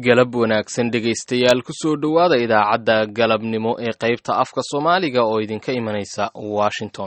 galab wanaagsan dhegaystayaal kusoo dhowaada idaacadda galabnimo ee qaybta afka soomaaliga oo idinka imanaysa washington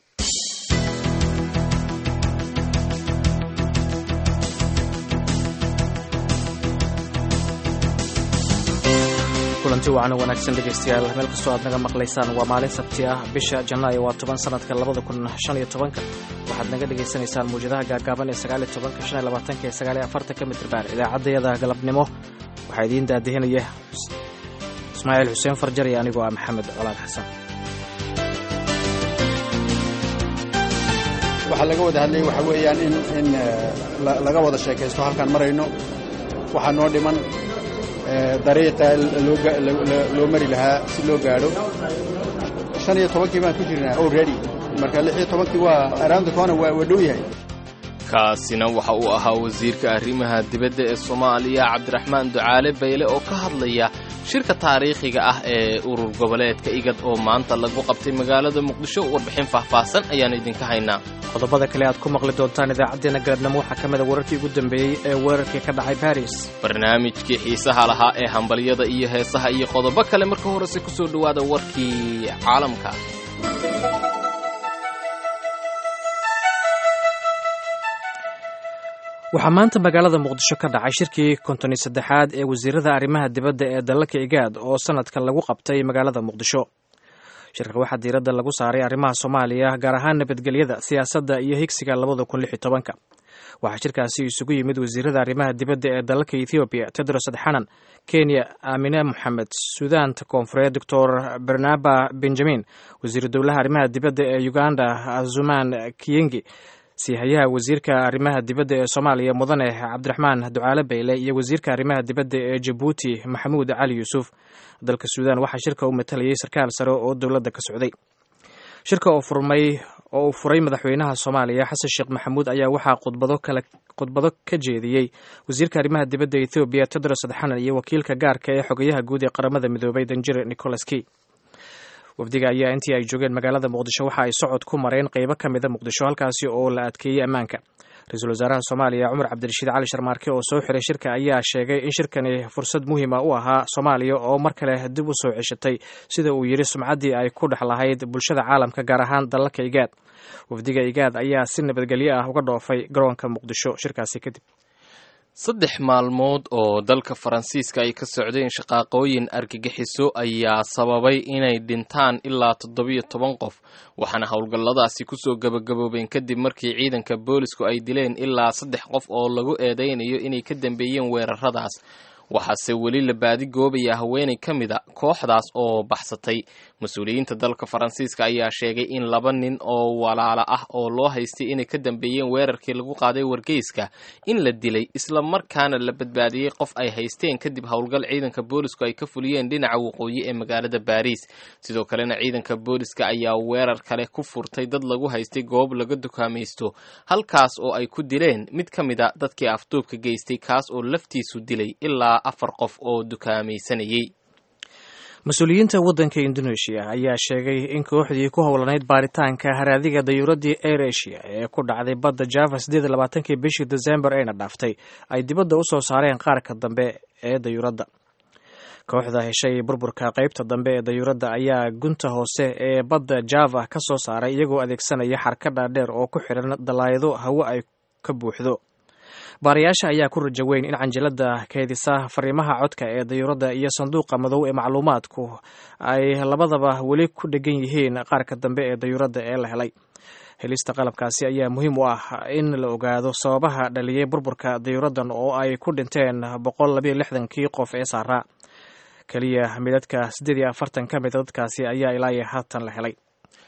kulanti wacan wanaagsan dhegaystayaal meel kastoo aad naga maqlaysaan waa maalin sabti ah bisha janaayo waa toban sanadka labada kun shan iyo tobanka waxaad naga dhagaysanaysaan muwjadaha gaagaaban ee sagaaliyo tobanka shan iyo labaatanka ee sagaaliyo afartanka mitriban idaacaddayada galabnimo waxaa idiin daadihinaya ismaaciil xuseen farjar iyo anigoo ah maxamed colaad xasan waxaa laga wada hadlayay waxaa weeyaan in in laga wada sheekaysto halkaan marayno waxaa noo dhiman dariiqa loo mari lahaa si loo gaadho shan iyo tobankii baan ku jirnaa already marka lix iyo tobankii waa around the corner waa dhow yahay kaasina waxa uu ahaa wasiirka arrimaha dibadda ee soomaaliya cabdiraxmaan ducaale bayle oo ka hadlaya shirka taariikhiga ah ee urur goboleedka igad oo maanta lagu qabtay magaalada muqdisho warbixin faahfaahsan ayaanu idinka haynaa qodobada kale aad ku maqli doontaan idaacaddeenna galabnimo waxaa ka mida wararkii ugu dambeeyey ee weerarkii ka dhacay baris barnaamijkii xiisaha lahaa ee hambalyada iyo heesaha iyo qodobo kale marka horese ku soo dhowaada warkii caalamka waxaa maanta magaalada muqdisho ka dhacay shirkii kontoni saddexaad ee wasiirada arrimaha dibadda ee dalalka igaad oo sanadkan lagu qabtay magaalada muqdisho shirka waxaa diiradda lagu saaray arrimaha soomaaliya gaar ahaan nabadgelyada siyaasadda iyo higsiga labada kun lix iyo tobanka waxaa shirkaasi isugu yimid wasiirada arrimaha dibadda ee dalalka ethoobiya tedros adxanan kenya amine moxamed suudaanta koonfureed doctor bernaba benjamin wasiiru dowlaha arrimaha dibadda ee uganda azuman kiyengi siihayaha wasiirka arrimaha dibadda ee soomaaliya mudane cabdiraxmaan ducaale bayle iyo wasiirka arrimaha dibadda ee jabuuti maxamuud cali yuusuf dalka suudaan waxaa shirka u matalayay sarkaal sare oo dowladda ka socday shirka oo furmay oo uu furay madaxweynaha soomaaliya xasan sheekh maxamuud ayaa waxaa khudbado kale khudbado ka jeediyey wasiirka arrimaha dibadda ethoobiya tedros adxanan iyo wakiilka gaarka ee xogayaha guud ee qaramada midoobay danjire nicholas key wafdiga ayaa intii ay joogeen magaalada muqdisho waxa ay socod ku mareen qeybo ka mida muqdisho halkaasi oo la adkeeyey ammaanka ra-iisul wasaaraha soomaaliya cumar cabdirashiid cali sharmaarke oo soo xiray shirka ayaa sheegay in shirkani fursad muhiima u ahaa soomaaliya oo mar kale dib u soo ceshatay sida uu yidhi sumcaddii ay ku dhex lahayd bulshada caalamka gaar ahaan dalalka igaad wafdiga igaad ayaa si nabadgelyo ah uga dhoofay garoonka muqdisho shirkaasi kadib saddex maalmood oo dalka faransiiska ay ka socdeen shaqaaqooyin argagixiso ayaa sababay inay dhintaan ilaa toddobiyo toban qof waxaana howlgalladaasi kusoo gabagaboobeen kadib markii ciidanka boolisku ay dileen ilaa saddex qof oo lagu eedeynayo inay ka dambeeyeen weeraradaas waxaase weli la baadigoobayaa haweenay ka mida kooxdaas oo baxsatay mas-uuliyiinta dalka faransiiska ayaa sheegay in laba nin oo walaala ah oo loo haystay inay ka dambeeyeen weerarkii lagu qaaday wargeyska in la dilay isla markaana la badbaadiyey qof ay haysteen kadib howlgal ciidanka boolisku ay ka fuliyeen dhinaca waqooyi ee magaalada baariis sidoo kalena ciidanka booliska ayaa weerar kale ku furtay dad lagu haystay goob laga dukaamaysto halkaas oo ay ku dileen mid ka mida dadkii afduubka geystay kaas oo laftiisu dilay ilaa afar qof oo dukaamaysanayey mas-uuliyiinta waddanka indoneeshiya ayaa sheegay in kooxdii ku howlanayd baaritaanka haraadiga dayuuradii air asia ee ku dhacday badda java siddeed iyo labaatankii bishii desembar ayna dhaaftay ay dibadda u soo saareen qaarka dambe ee dayuuradda kooxda heshay burburka qaybta dambe ee dayuuradda ayaa gunta hoose ee badda java ka soo saaray iyagoo adeegsanaya xarka dhaadheer oo ku xidhan dalaayado hawo ay ka buuxdo baarayaasha ayaa ku raja weyn in canjilada keedisa fariimaha codka ee dayuuradda iyo sanduuqa madow ee macluumaadku ay labadaba weli ku dhegan yihiin qaarka dambe ee dayuuradda ee la helay helista qalabkaasi ayaa muhiim u ah in la ogaado sababaha dhaliyey burburka dayuuraddan oo ay ku dhinteen boqol labayo lixdankii qof ee saaraa keliya midadka siddeed iyo afartan ka mida dadkaasi ayaa ilaa iyo haatan la helay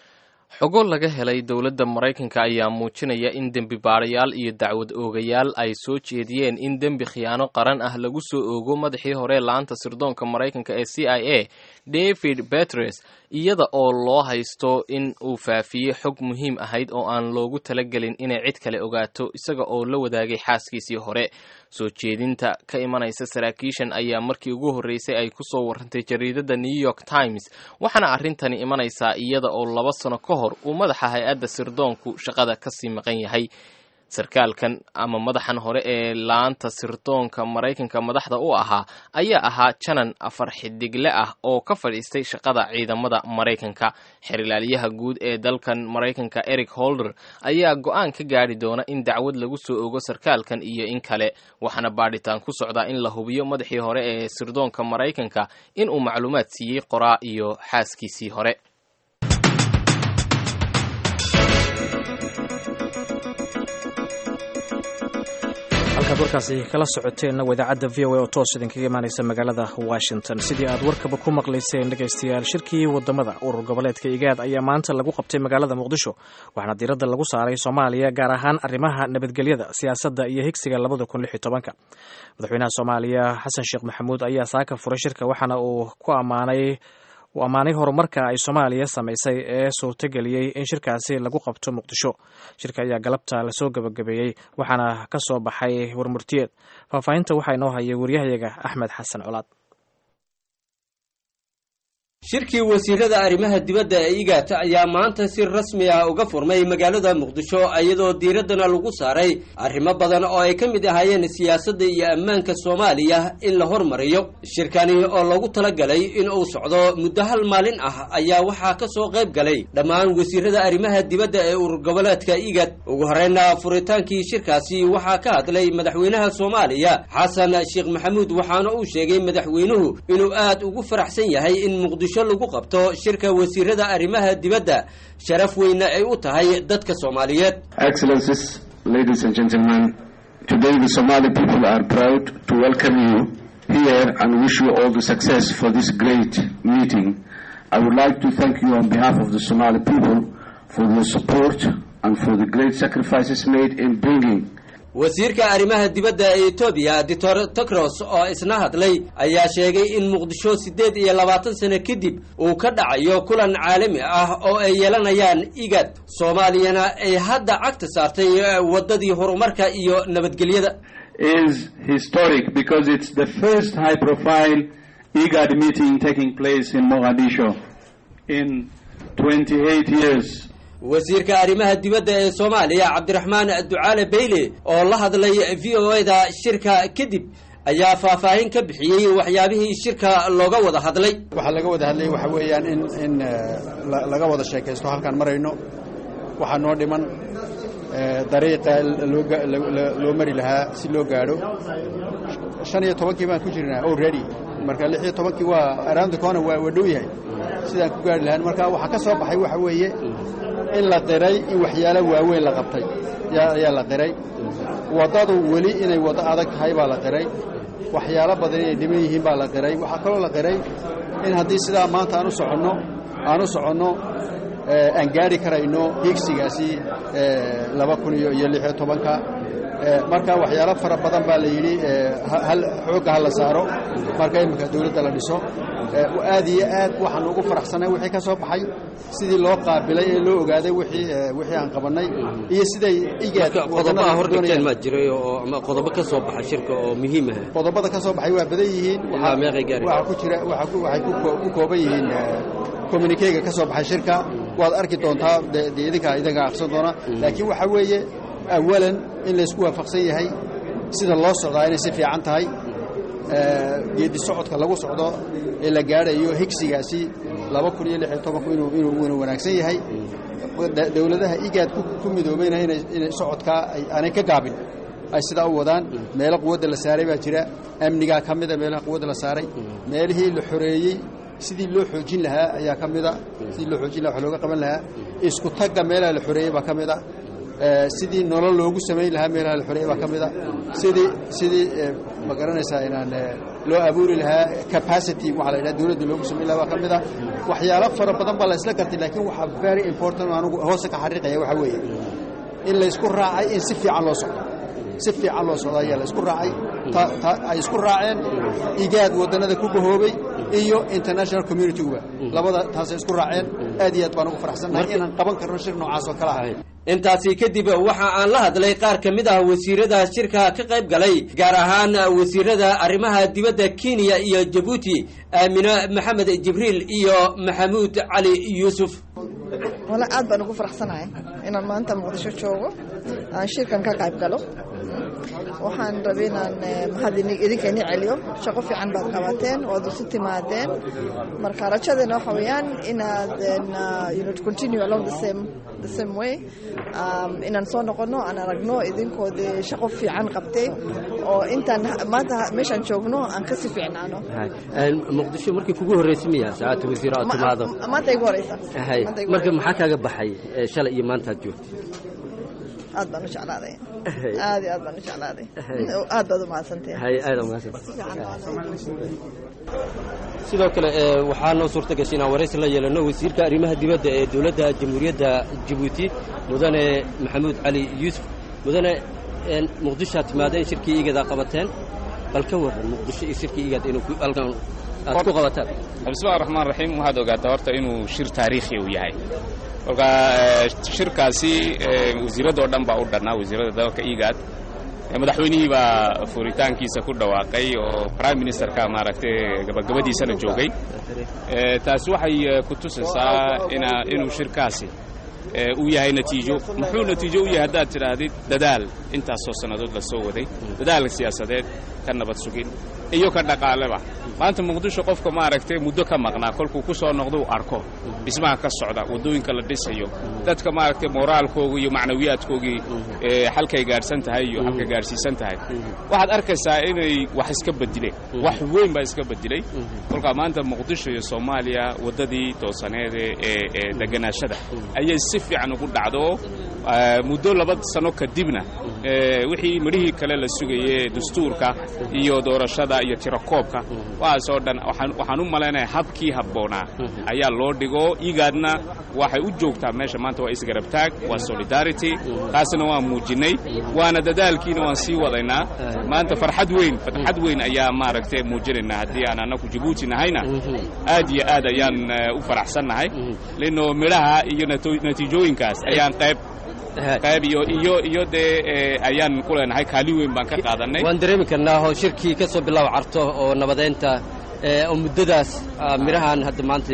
xogo laga helay dowladda maraykanka ayaa muujinaya in dembi baarayaal iyo dacwad oogayaal ay soo jeediyeen in dembi khiyaano qaran ah lagu soo oogo madaxii hore laanta sirdoonka maraykanka ee c i a david betres iyada oo loo haysto in uu faafiyey xog muhiim ahayd oo aan loogu talagelin inay cid kale ogaato isaga oo la wadaagay xaaskiisii hore soo jeedinta ka imanaysa saraakiishan ayaa markii ugu horreysay ay ku soo warrantay jariidadda new york times waxaana arrintani imanaysaa iyada oo laba sano ka hor uu madaxa hay-adda sirdoonku shaqada kasii maqan yahay sarkaalkan ama madaxan hore ee laanta sirdoonka maraykanka madaxda u ahaa ayaa ahaa janan afar xidigle ah oo ka fadhiistay shaqada ciidamada maraykanka xerilaalyaha guud ee dalkan maraykanka eric holder ayaa go-aan ka gaadhi doona in dacwad lagu soo ogo sarkaalkan iyo in kale waxaana baadhitaan ku socdaa in la hubiyo madaxii hore ee sirdoonka maraykanka in uu macluumaad siiyey qoraa iyo xaaskiisii hore halkaad warkaasi kala socoteenna waa idaacadda v o a oo toos idinkaga imaanaysa magaalada washington sidii aad warkaba ku maqlayseen dhegaystayaal shirkii wadamada urur goboleedka igaad ayaa maanta lagu qabtay magaalada muqdisho waxaana diiradda lagu saaray soomaaliya gaar ahaan arrimaha nabadgelyada siyaasadda iyo higsiga labada kun lix iyo tobanka madaxweynaha soomaaliya xasan sheekh maxamuud ayaa saaka furay shirka waxaana uu ku ammaanay uu ammaanay horumarka ay soomaaliya samaysay ee suurtageliyey in shirkaasi lagu qabto muqdisho shirka ayaa galabta lasoo gebagabeeyey waxaana ka soo baxay warmurtiyeed faahfaahinta waxaa inoo hayay waryahayaga axmed xasan colaad shirkii wasiirada arrimaha dibadda ee igaata ayaa maanta si rasmi ah uga furmay magaalada muqdisho iyadoo diiraddana lagu saaray arrimo badan oo ay ka mid ahaayeen siyaasadda iyo ammaanka soomaaliya in la hormariyo shirkani oo lagu talagalay in uu socdo muddo hal maalin ah ayaa waxaa ka soo qayb galay dhammaan wasiirada arrimaha dibadda ee urur goboleedka igad ugu horreyna furitaankii shirkaasi waxaa ka hadlay madaxweynaha soomaaliya xasan sheekh maxamuud waxaana uu sheegay madaxweynuhu inuu aad ugu faraxsan yahay in muqdisho lagu qabto shirka wasiirada arrimaha dibadda sharaf weyna ay u tahay dadka soomaaliyeed Excellencies, ladies and gentlemen, today the Somali people are proud to welcome you here and wish you all the success for this great meeting. I would like to thank you on behalf of the Somali people for your support and for the great sacrifices made in bringing wasiirka arrimaha dibadda ee etoobiya doctor tokros oo isna hadlay ayaa sheegay in muqdisho siddeed iyo labaatan sano kadib uu ka dhacayo kulan caalami ah oo ay yeelanayaan igad soomaaliyana ay hadda cagta saartay waddadii horumarka iyo nabadgelyada is historic because it's the first high profile IGAD meeting taking place in Mogadishu in 28 years. wasiirka arrimaha dibadda ee soomaaliya cabdiraxmaan ducaale beyle oo la hadlay v o da shirka kadib ayaa faahfaahin ka bixiyey waxyaabihii shirka looga wada hadlay waxaa laga wada hadlayay waxa weeyaan in in laga wada sheekaysto halkaan marayno waxaa noo dhiman dariiqa loo mari lahaa si loo gaadho shan iyo tobankii baan ku jirnaa already marka lix iyo tobankii waa around the corner waa dhow yahay sidaan ku gaari lahaan marka waxaa ka soo baxay waxa weeye in la qiray in waxyaalo waaweyn la qabtay ayaa la qiray waddadu weli inay waddo adag tahay baa la qiray waxyaalo badan inay dhiman yihiin baa la qiray waxaa kaloo la qiray in haddii sidaa maanta aan u soconno aan u soconno aan gaari karayno higsigaasi laba kun iyo iyo lix iyo tobanka marka waxyaalo fara badan baa la yidhi hal xoogga ha la saaro marka iminka dawladda la dhiso aad iyo aad waxaan ugu faraxsanay wixii ka soo baxay sidii loo qaabilay ee loo ogaaday wixii wixii aan qabannay iyo siday igaad qodobaha hordhigteen maa jiray oo ama qodobo ka soo baxa shirka oo muhiim ah qodobada ka soo baxay waa badan yihiin ilaa meeqay gaari waxaa ku jira waxay ku kooban yihiin communikega ka soo baxay shirka waad arki doontaa de idinka idinka aqsan doona laakiin waxaa weeye awalan in laysku waafaqsan yahay sida loo socdaa inay si fiican tahay geedi socodka lagu socdo ee la gaadhayo higsigaasi laba kun iyo lix iyo tobanku inuu inuu wanaagsan yahay dowladaha igaad ku midoobayna inay socodkaa aanay ka gaabin ay sidaa u wadaan meelo quwadda la saaray baa jira amnigaa ka mida meelaha quwadda la saaray meelihii la xoreeyey sidii loo xoojin lahaa ayaa ka mida sidii loo xoojin laha wax looga qaban lahaa isku tagga meelaha la xoreeyey baa ka mida sidii nolol loogu samayn lahaa meelaha la xoreeyey baa ka mida sidii sidii ma garanaysaa inaan loo abuuri lahaa capacity waxaa la yidhaha dawladda loogu samayn lahaa baa ka mida waxyaalo fara badan baa la isla gartay laakiin waxaa very important anugu hoose ka xariiqaya waxaa weeye in laysku raacay in si fiican loo socdo si fiican loo socdo ayaa la isku raacay ay isku raaceen igaad waddannada ku bahoobay iyo international community-guba labada taasay isku raaceen aad iyo aad baan ugu faraxsannahay inaan qaban karno shir noocaas oo kale ah intaasi kadib waxa aan la hadlay qaar ka mid ah wasiirada shirka ka qayb galay gaar ahaan wasiirada arrimaha dibadda kenya iyo jabuuti aamine maxamed jibriil iyo maxamuud cali yuusuf wala aad baan ugu faraxsanahay inaan maanta muqdisho joogo aan shirkan ka qayb galo waxaan rabay inaan mahad idinka ini celiyo shaqo fiican baad qabateen waad isu timaadeen marka rajadeena waxa weeyaan inaad you know, to continue along the same the same way um, inaan soo noqono aan aragno idinkoodii shaqo fiican qabtay oo intaan maanta meeshaan joogno aan kasii fiicnaano muqdisho markii kugu horreysay miya saacadda wasiir aad timaado maanta igu horeysa hay marka maxaa kaaga baxay shalay iyo maanta aad joogtay aad baan u jeclaaday aad iyo aad baan u jeclaaday aad baad u mahadsantahay hay aad sidoo kale waxaa noo suurta gashay inaan waraysi la yeelano wasiirka arrimaha dibadda ee dowladda jamhuuriyadda jabuuti mudane maxamuud cali yuusuf mudane muqdishoaad timaadeen shirkii igadaa qabateen bal ka warran muqdisho iyo shirkii igaad inuu halkan aad ku qabataan bismillahi raxmaan raxiim waxaad ogaataa horta inuu shir taariikhi uu yahay kolka shirkaasi wasiiradoo dhan baa u dhannaa wasiirada dalka igaad madaxweynihii baa furitaankiisa ku dhawaaqay oo prime ministerka maaragtay gabagabadiisana joogay taasi waxay ku tusaysaa inuu shirkaasi uu yahay natiijo muxuu natiijo u yahay haddaad tidhaahdid dadaal intaasoo sannadood la soo waday dadaal siyaasadeed ka nabad sugin iyo ka dhaqaaleba maanta muqdisho qofka maaragtay muddo ka maqnaa kolkuu ku soo noqdo uu arko dhismaha ka socda waddooyinka la dhisayo dadka maaragtay moraalkoogii iyo macnawiyaadkoogii halkay gaadhsan tahay iyo halkay gaadhsiisan tahay waxaad arkaysaa inay wax iska bedileen wax weyn baa iska bedilay kolkaa maanta muqdisho iyo soomaaliya waddadii toosaneede ee deganaashada ayay si fiican ugu dhacdo muddo laba sano kadibna wixii midhihii kale la sugaye dastuurka iyo doorashada iyo tirakoobka waxaasoo dhan waxaan u malaynaya habkii habboonaa ayaa loo dhigo igaadna waxay u joogtaa meesha maanta waa isgarabtaag waa solidarity taasna waan muujinnay waana dadaalkiina waan sii wadaynaa maanta farxad weyn farxad weyn ayaa maaragtay muujinaynaa haddii aan annaku jabuuti nahayna aad iyo aad ayaan u faraxsannahay lino midhaha iyo natiijooyinkaas ayaan qayb qayb iyo iyo iyo dee ayaan ku leenahay kaalin weyn baan ka qaadanay waan dareemi karnaa oo shirkii ka soo bilaab carto oo nabadeynta oo muddadaas midhahan hadda maanta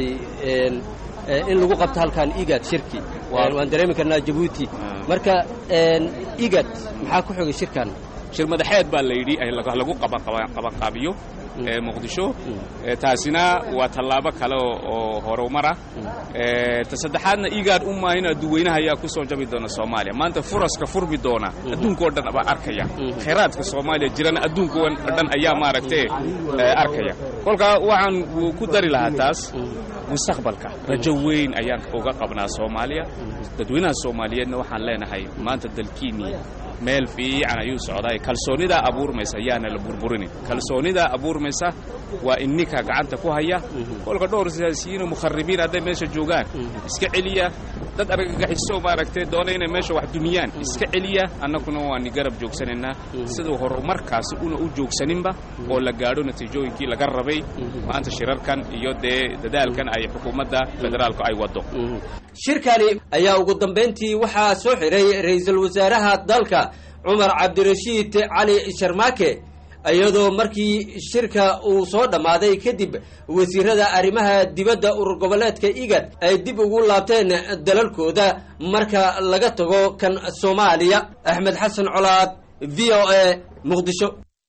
in lagu qabto halkan igad shirki waan dareemi karnaa jabuuti marka igad maxaa ku xogay shirkan shir madaxeed baa la yidhi lagu qabanqaabiyo muqdisho taasina waa tallaabo kale oo horumara ta saddexaadna igaad u maahin adduweynaha ayaa ku soo jabi doona soomaaliya maanta furaska furmi doona adduunkao dhan baa arkaya khayraadka soomaaliya jirana adduunkao dhan ayaa maaragtay arkaya kolkaa waxaan ku dari lahaa taas mustaqbalka rajo weyn ayaan uga qabnaa soomaaliya dadweynaha soomaaliyeedna waxaan leenahay maanta dalkiinnii meel fiican ayuu socdaay kalsoonidaa abuurmaysa yaana la burburinin kalsoonidaa abuurmaysa waa inninka gacanta ku haya kolka dhowr siyaasiyiinoo mukharibiin hadday meesha joogaan iska celiya dad argagaxiso maaragtay doona inay meesha wax dumiyaan iska celiya annaguna waani garab joogsanaynaa siduu horumarkaasi una u joogsaninba oo la gaadho natiijooyinkii laga rabay maanta shirarkan iyo dee dadaalkan ay xukuumadda federaalku ay waddo shirkani ayaa ugu dambayntii waxaa soo xiray ra-iisul wasaaraha dalka cumar cabdirashiid cali sharmaake iyadoo markii shirka uu soo dhammaaday kadib wasiirada arrimaha dibadda urur goboleedka igad ay dib ugu laabteen dalalkooda marka laga tago kan soomaaliya axmed xasan colaad v o a muqdisho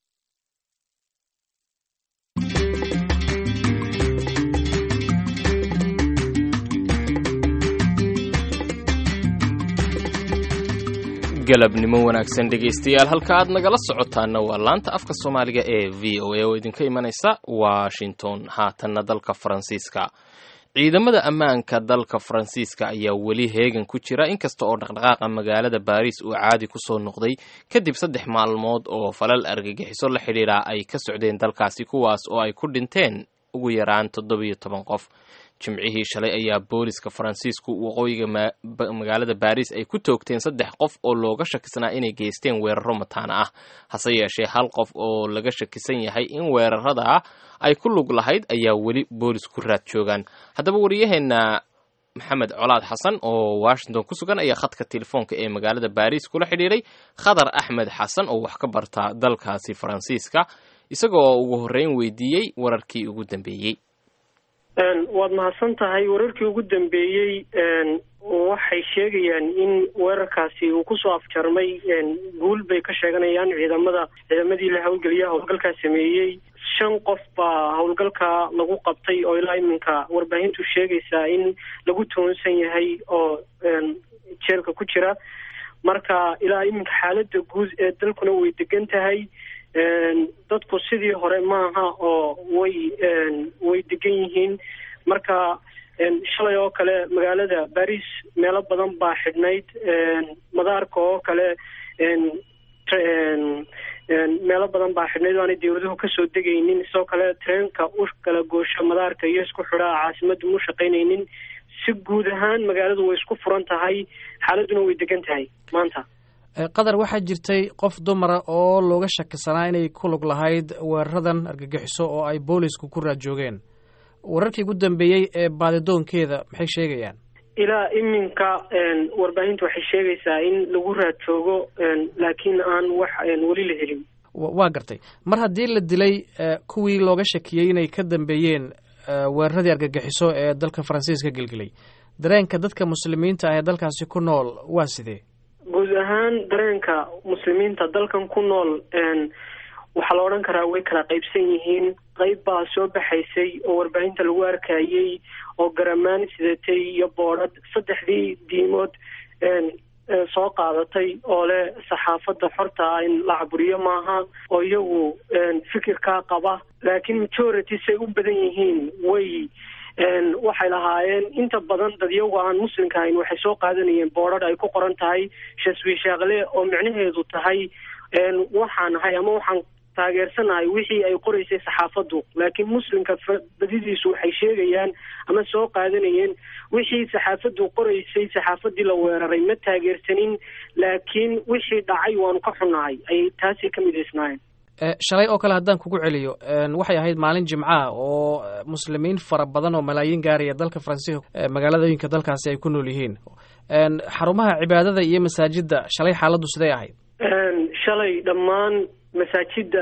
galabnimo wanaagsan dhegaystayaal halka aad nagala socotaana waa laanta afka soomaaliga ee v o a oo idinka imanaysa washington haatanna dalka faransiiska ciidamada ammaanka dalka faransiiska ayaa weli heegan ku jira inkasta oo dhaqdhaqaaqa magaalada baariis uu caadi ku soo noqday kadib saddex maalmood oo falal argagixiso la xidhiidha ay ka socdeen dalkaasi kuwaas oo ay ku dhinteen ugu yaraan toddobiyo toban qof jimcihii shalay ayaa booliska faransiisku waqooyiga magaalada baariis ay ku toogteen saddex qof oo looga shakisnaa inay geysteen weeraro mataana ah hase yeeshee hal qof oo laga shakisan yahay in weerarada ay ku lug lahayd ayaa weli boolis ku raad joogaan haddaba wariyaheenna maxamed colaad xasan oo washington ku sugan ayaa khadka telefoonka ee magaalada baariis kula xidhiiray khadar axmed xasan oo wax ka barta dalkaasi faransiiska isagoo ugu horreyn weydiiyey wararkii ugu dambeeyey waad mahadsan tahay wararkii ugu dambeeyey waxay sheegayaan in weerarkaasi uu kusoo afjarmay guul bay ka sheeganayaan ciidamada ciidamadii la howlgeliya howlgalkaa sameeyey shan qof baa howlgalka lagu qabtay oo ilaa iminka warbaahintu sheegaysaa in lagu toonsan yahay oo jeelka ku jira marka ilaa iminka xaalada guud ee dalkuna way degan tahay dadku sidii hore maaha oo way way degan yihiin marka shalay oo kale magaalada baris meelo badan baa xidhnayd madaarka oo kale meelo badan baa xidhnayd o aanay dawladuhu kasoo degaynin sidoo kale treenka u kala goosho madaarka iyo isku xidhaa caasimada mu shaqaynaynin si guud ahaan magaaladu way isku furan tahay xaaladuna way degan tahay maanta qatar waxaa jirtay qof dumara oo looga shakisanaa inay ku lug lahayd weeraradan argagixiso oo ay boolisku ku raajoogeen wararkii ugu dambeeyey ee baadidoonkeeda maxay sheegayaan ilaa iminka warbaahinta waxay sheegaysaa in lagu raad joogo laakiin aan wax weli la helin waa gartay mar haddii la dilay kuwii looga shakiyey inay ka dambeeyeen weeraradii argagixiso ee dalka faransiiska gelgelay dareenka dadka muslimiinta ah ee dalkaasi ku nool waa sidee guud ahaan dareenka muslimiinta dalkan ku nool waxaa la odhan karaa way kala qaybsan yihiin qayb baa soo baxaysay oo warbaahinta lagu arkayey oo garamaan sidatay iyo boodhad saddexdii diimood soo qaadatay oo leh saxaafadda xorta ah in la caburiyo maaha oo iyagu fikirkaa qaba laakiin majority say u badan yihiin way waxay lahaayeen inta badan dad iyagu aan muslimka ahayn waxay soo qaadanayeen boodhadh ay ku qoran tahay shaswiishaaqle oo micnaheedu tahay waxaan ahay ama waxaan taageersanahay wixii ay qoraysay saxaafaddu laakiin muslimka badidiisu waxay sheegayaan ama soo qaadanayeen wixii saxaafaddu qoraysay saxaafaddii la weeraray ma taageersanin laakiin wixii dhacay waanu ka xunnahay ayay taasi ka midaysnaayeen shalay oo kale haddaan kugu celiyo waxay ahayd maalin jimcaha oo muslimiin fara badan oo malaayiin gaaraya dalka faransiiska magaaladooyinka dalkaasi ay ku nool yihiin xarumaha cibaadada iyo masaajidda shalay xaaladdu siday ahayd shalay dhammaan masaajidda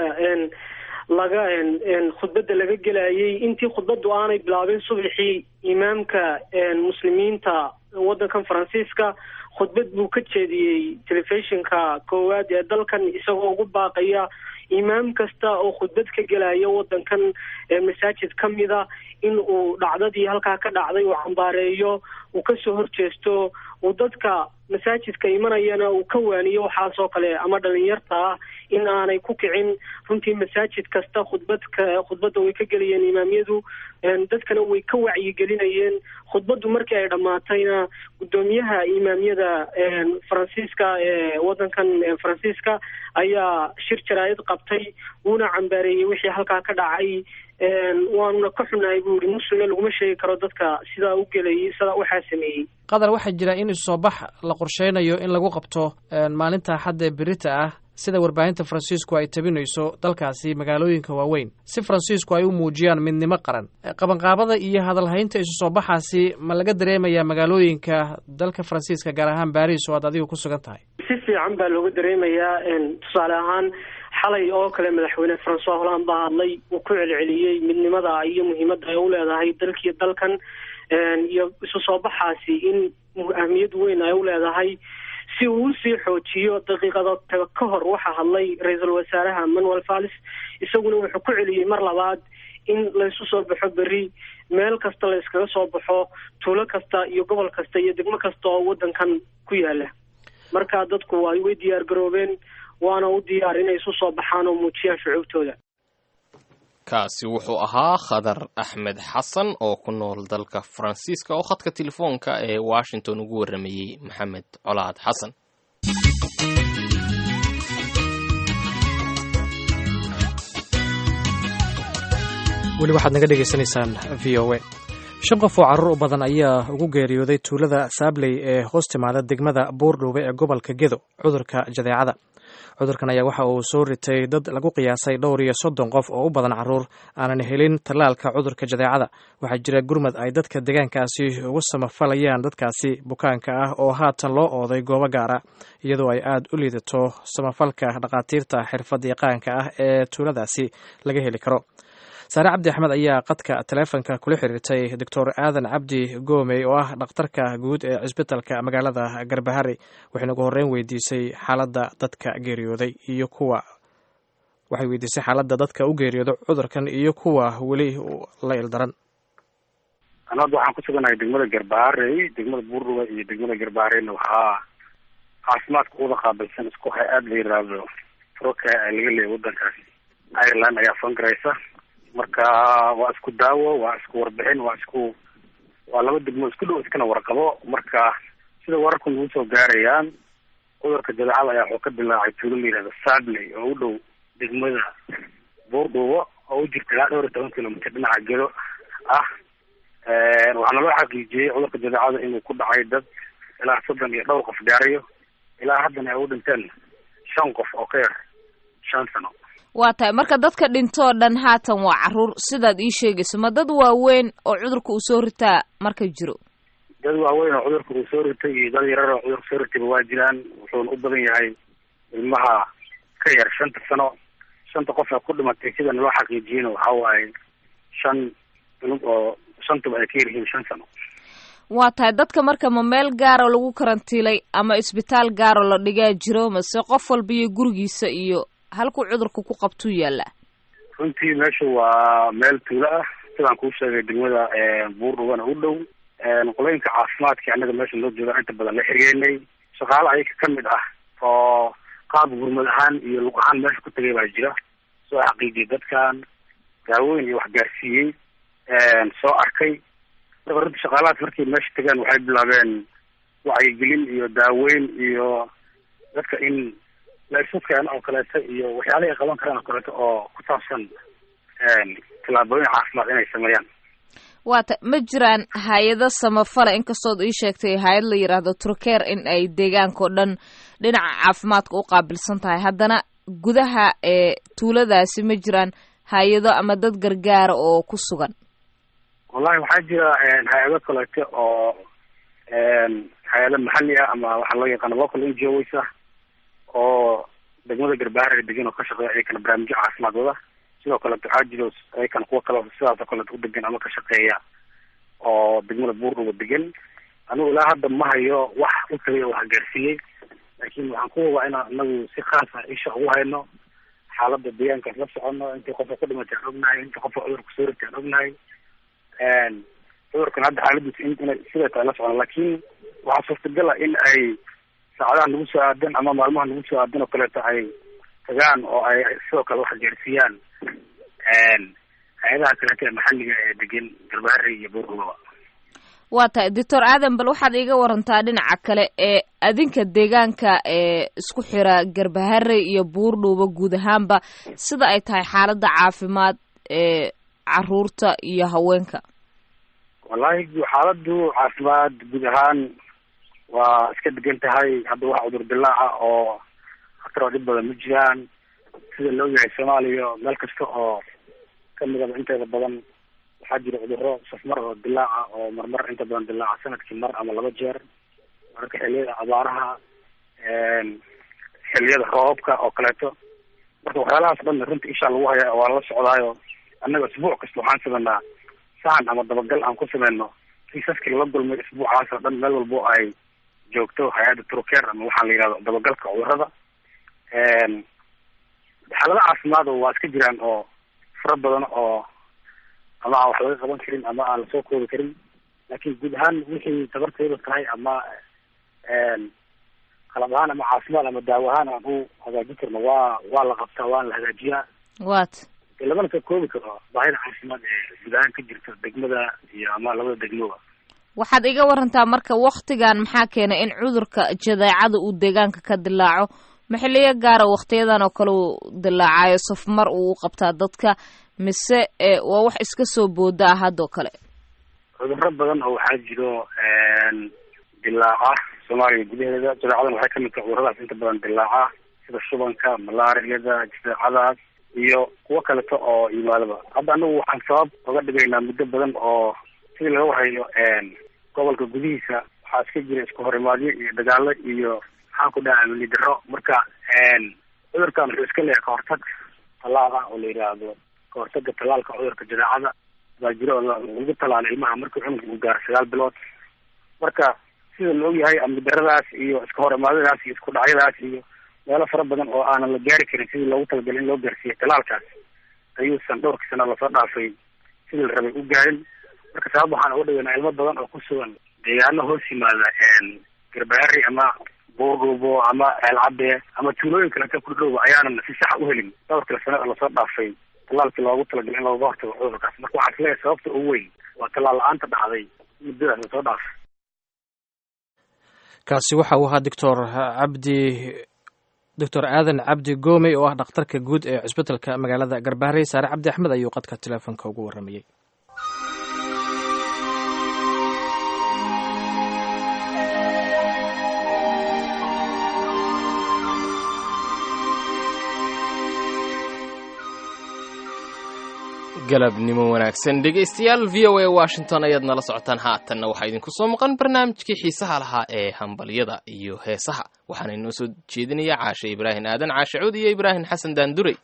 laga khudbadda laga gelayay intii khudbaddu aanay bilaabin subaxii imaamka muslimiinta waddankan faransiiska khudbad buu ka jeediyey telefishinka koowaad ee dalkan isagoo ugu baaqaya imaam kasta oo khudbad ka gelaya waddankan masaajid ka mida in uu dhacdadii halkaa ka dhacday uu cambaareeyo uu kasoo horjeesto uu dadka masaajidka imanayana uu ka waaniyo waxaasoo kale ama dhalinyarta ah in aanay ku kicin runtii masaajid kasta khudbadka khudbadda way ka gelayeen imaamyadu dadkana way ka wacyigelinayeen khudbaddu markii ay dhammaatayna guddoomiyaha imaamyada faransiiska ee waddankan faransiiska ayaa shir jaraayad qabtay wuuna cambaareeyey wixii halkaa ka dhacay waanuna ka xunahay buu yihi muslimna laguma sheegi karo dadka sidaa u gelayay sidaa waxaa sameeyey qatar waxaa jira in isoo bax la qorsheynayo in lagu qabto maalinta xadda berita ah sida warbaahinta faransiisku ay tabinayso dalkaasi magaalooyinka waaweyn si faransiisku ay u muujiyaan midnimo qaran qabanqaabada iyo hadalhaynta isu soo baxaasi ma laga dareemayaa magaalooyinka dalka faransiiska gaar ahaan baris oo aad adigu ku sugan tahay si fiican baa looga dareemayaa tusaale ahaan xalay oo kale madaxweyne francois holland baa hadlay uu ku celceliyey midnimada iyo muhiimadda ay u leedahay dalkii dalkan iyo isu soo baxaasi in ahmiyad weyn ay u leedahay si uu usii xoojiyo daqiiqado ka hor waxaa hadlay ra-iisul wasaaraha manuel vallis isaguna wuxuu ku celiyey mar labaad in laysu soo baxo berri meel kasta la iskaga soo baxo tuulo kasta iyo gobol kasta iyo degmo kasta oo waddankan ku yaala marka dadku ay way diyaar garoobeen waana u diyaar inay isu soo baxaan oo muujiyaan shucuubtooda kaasi wuxuu ahaa khadar axmed xasan oo ku nool dalka faransiiska oo khadka telefoonka ee washington ugu warramayey maxamed colaad xasan weli waxaad naga dhegaysanaysaan v o a shan qof oo carruur u badan ayaa ugu geeriyooday tuulada saabley ee hoos timaada degmada buurdhuube ee gobolka gedo cudurka jadeecada cudurkan ayaa waxa uu soo ritay dad lagu qiyaasay dhowr iyo soddon qof oo u badan carruur aanan helin tallaalka cudurka jadeecada waxaa jira gurmad ay dadka deegaankaasi ugu samafalayaan dadkaasi bukaanka ah oo haatan loo ooday goobo gaara iyadoo ay aad u liidato samafalka dhakhaatiirta xirfad yaqaanka ah ee tuuladaasi laga heli karo saare cabdi axmed ayaa qadka taleefonka kula xiriirtay doctor aadan cabdi goomey oo ah dhakhtarka guud ee cisbitalka magaalada garbahari waxayna ugu horreyn weydiisay xaaladda dadka geeriyooday iyo kuwa waxay weydiisay xaaladda dadka u geeriyooda cudurkan iyo kuwa weli la ildaran an hadda waxaan ku suganahay degmada garbaharey degmada buurruga iyo degmada garbahareyna waxaa caafimaadka uda qaabilsan isku hay-aad la yiraahdo troka laga leeyay wadankaas ireland ayaa fangaraysa marka waa isku daawo waa isku warbixin waa isku waa laba degmo isku dhow iskana warqabo marka sida wararku nagu soo gaarayaan cudurka jadeecada ayaa wuxuu ka dilaacay tuulo la yihahdo sadley oo u dhow degmada buurdhuubo oo u jirta ilaa dhowr iyo toban kilomitr dhinaca gedo ah waxaana loo xaqiijiyey cudurka jadeecada inuu ku dhacay dad ilaa soddon iyo dhowr qof gaarayo ilaa haddana ay u dhinteen shan qof oo ka yar shan sano waa tahay marka dadka dhintoo dhan haatan waa caruur sidaad ii sheegayso ma dad waaweyn oo cudurka uu soo ritaa marka jiro dad waaweyn oo cudurka uu soo ritay iyo dad yarar oo cudurka soo ritayba waa jiraan wuxuuna u badan yahay ilmaha ka yar shanta sano shanta qof ee ku dhimatay sidana loo xaqiijiyeyna waxa waaye shan ilug oo shantuba ay ka yar yihiin shan sano waa tahay dadka marka ma meel gaaro lagu karantiilay ama isbitaal gaaro la dhigaa jiro mase qof walba iyo gurigiisa iyo halkuu cudurka ku qabtuu yaallaa runtii meeshu waa meel tuulo ah sidaan kuu sheegay degmada buurdhugana u dhow qolooyinka caafimaadka annaga meesha noo jooga inta badan la xiriyeynay shaqaale ayaga ka mid ah oo qaab gurmad ahaan iyo lug ahaan meesha ku tagay baa jira soo xaqiijiyay dadkan daaweyn iyo waxgaarsiiyey soo arkay marka runtii shaqaalahaas markay meesha tagaan waxay bilaabeen wacyigelin iyo daaweyn iyo dadka in laysudkaan oo kaleeto iyo waxyaalaha ay qaban karaan oo kaleeto oo ku saabsan tillaabooyin caafimaad inay sameeyaan waa ta ma jiraan hay-ado samafale inkastood ii sheegtay hay-ad la yidhaahdo turkeer in ay deegaanka o dhan dhinaca caafimaadka u qaabilsan tahay haddana gudaha ee tuuladaasi ma jiraan hay-ado ama dad gargaara oo ku sugan wallahi waxaa jira hay-ado kaleeto oo hay-ado maxalli ah ama waxaa loo yaqaana local n g os ah oo degmada garbaharega degan oo ka shaqeeya ayakana barnaamijyo caafimaad wada sidoo kaleeto waxaa jiro ayakana kuwa kale sidaasoo kaleeto u degan ama ka shaqeeya oo degmada buurdhuga degan anigu ilaa hadda ma hayo wax u tagay oo wax gaarsiiyey laakiin waxaan ku hubaa inaan inagu si khaas ah isha ugu hayno xaalada deegaankaas la socono intii qofka ku dhimatay aan ognahay intii qofka cudurka soo ritay aan ognahay cudurkan hadda xaaladiisa in inay siday tahay la socono laakiin waxaa suurtagal ah in ay saacadaha nagu soo aadan ama maalmaha nagu soo aadan oo kaleeto ay tagaan oo ay sidoo kale wax gaarsiiyaan hay-adaha kaleeto ee maxalliga ee degan garbaharey iyo buurdhugaba waa tahay doctor aadan bal waxaad iiga warantaa dhinaca kale ee adinka deegaanka ee isku xira garbaharey iyo buurdhuuba guud ahaanba sida ay tahay xaaladda caafimaad ee caruurta iyo haweenka wallahi xaaladu caafimaad guud ahaan waa iska degan tahay hadda wax cudur dilaaca oo khatar oo dhib badan ma jiraan sida la ogyahay soomaaliya meel kasta oo kamidaba inteeda badan waxaa jira cuduro safmar oo dilaaca oo marmar inta badan dilaaca sanadkii mar ama laba jeer mararka xiliyada abaaraha xiliyada roobabka oo kaleeto marka waxyaalahaas dhan runta ishaa lagu haya waa la socdaayo annaga isbuuc kasta waxaan sameynaa sahan ama dabagal aan ku sameyno kiisaskii lala gulmay isbuucaas oo dhan meel walbo ay joogto hay-adda turker ama waxaa la yihahdo dabagalka cudurada xaalado caafimaad waa iska jiraan oo fara badan oo ama aan wax laga qaban karin ama aan lasoo koobi karin laakiin guud ahaan wixii tabartayda tahay ama qalab ahaan ama caafimaad ama daawo ahaan aan u hagaajin karno waa waa la qabtaa waana la hagaajiyaa wat dee lamana soo koobi karo baahida caafimaad ee guud ahaan ka jirta degmada iyo ama labada degmoba waxaad iga warantaa marka waktigan maxaa keenay in cudurka jadeecada uu deegaanka ka dilaaco maxiliyo gaara waktiyadan oo kale uu dilaacayo safmar uu u qabtaa dadka mise waa wax iska soo booda ah haddoo kale cuduro badan oo waxaa jiro dilaaca soomaaliya gudaheeda jadeecadan waxay kamid tahay cuduradaas inta badan dilaaca sida shubanka malaariyada jadeecadaas iyo kuwo kaleto oo yimaadaba hadda anagu waxaan sabab oga dhigaynaa muddo badan oo sidii laga wahayo gobolka gudihiisa waxaa iska jira isku horimaadyo iyo dagaalo iyo maxaan ku dhaha amni daro marka cudurkan wuxuu iska leeyahay kahortag tallaal ah oo la yidhaahdo kahortaga talaalka cudurka jadeecada baa jiro oo lagu talaalo ilmaha markii cunugka uu gaaro sagaal bilood marka sida la ogyahay amni daradaas iyo iska hor imaadadaas iyo isku dhacyadaas iyo meelo fara badan oo aanan la gaari karin sidii loogu talagalay in loo gaarsiiyo talaalkaas ayuusan dhowrkii sano lasoo dhaafay sidii la rabay u gaarin marka sabab waxaan uga dhigaynaa ilmo badan oo ku sugan deegaano hoos yimaada garbaari ama boorgoobo ama eelcadde ama tuulooyin kaleta ku dhow ayaanan si sax u helin dhowrkii sano oo lasoo dhaafay talaalkii loogu talagalay in looga hortago cudurkaas marka waxaa isleeyahay sababta ugu weyn waa talaal la-aanta dhacday muddadaas lasoo dhaafay kaasi waxa uu ahaa doctor cabdi doctor aadan cabdi goomey oo ah dhakhtarka guud ee cusbitalka magaalada garbaharey saare cabdi axmed ayuu qadka teleefonka ugu warramayey galabnimo wanaagsan dhegaystayaal v o a washington ayaad nala socotaan haatanna waxaa idinku soo maqan barnaamijkii xiisaha lahaa ee hambalyada iyo heesaha waxaana inoo soo jeedinaya caashe ibraahim aadan caashe cuud iyo ibraahim xasan daandurey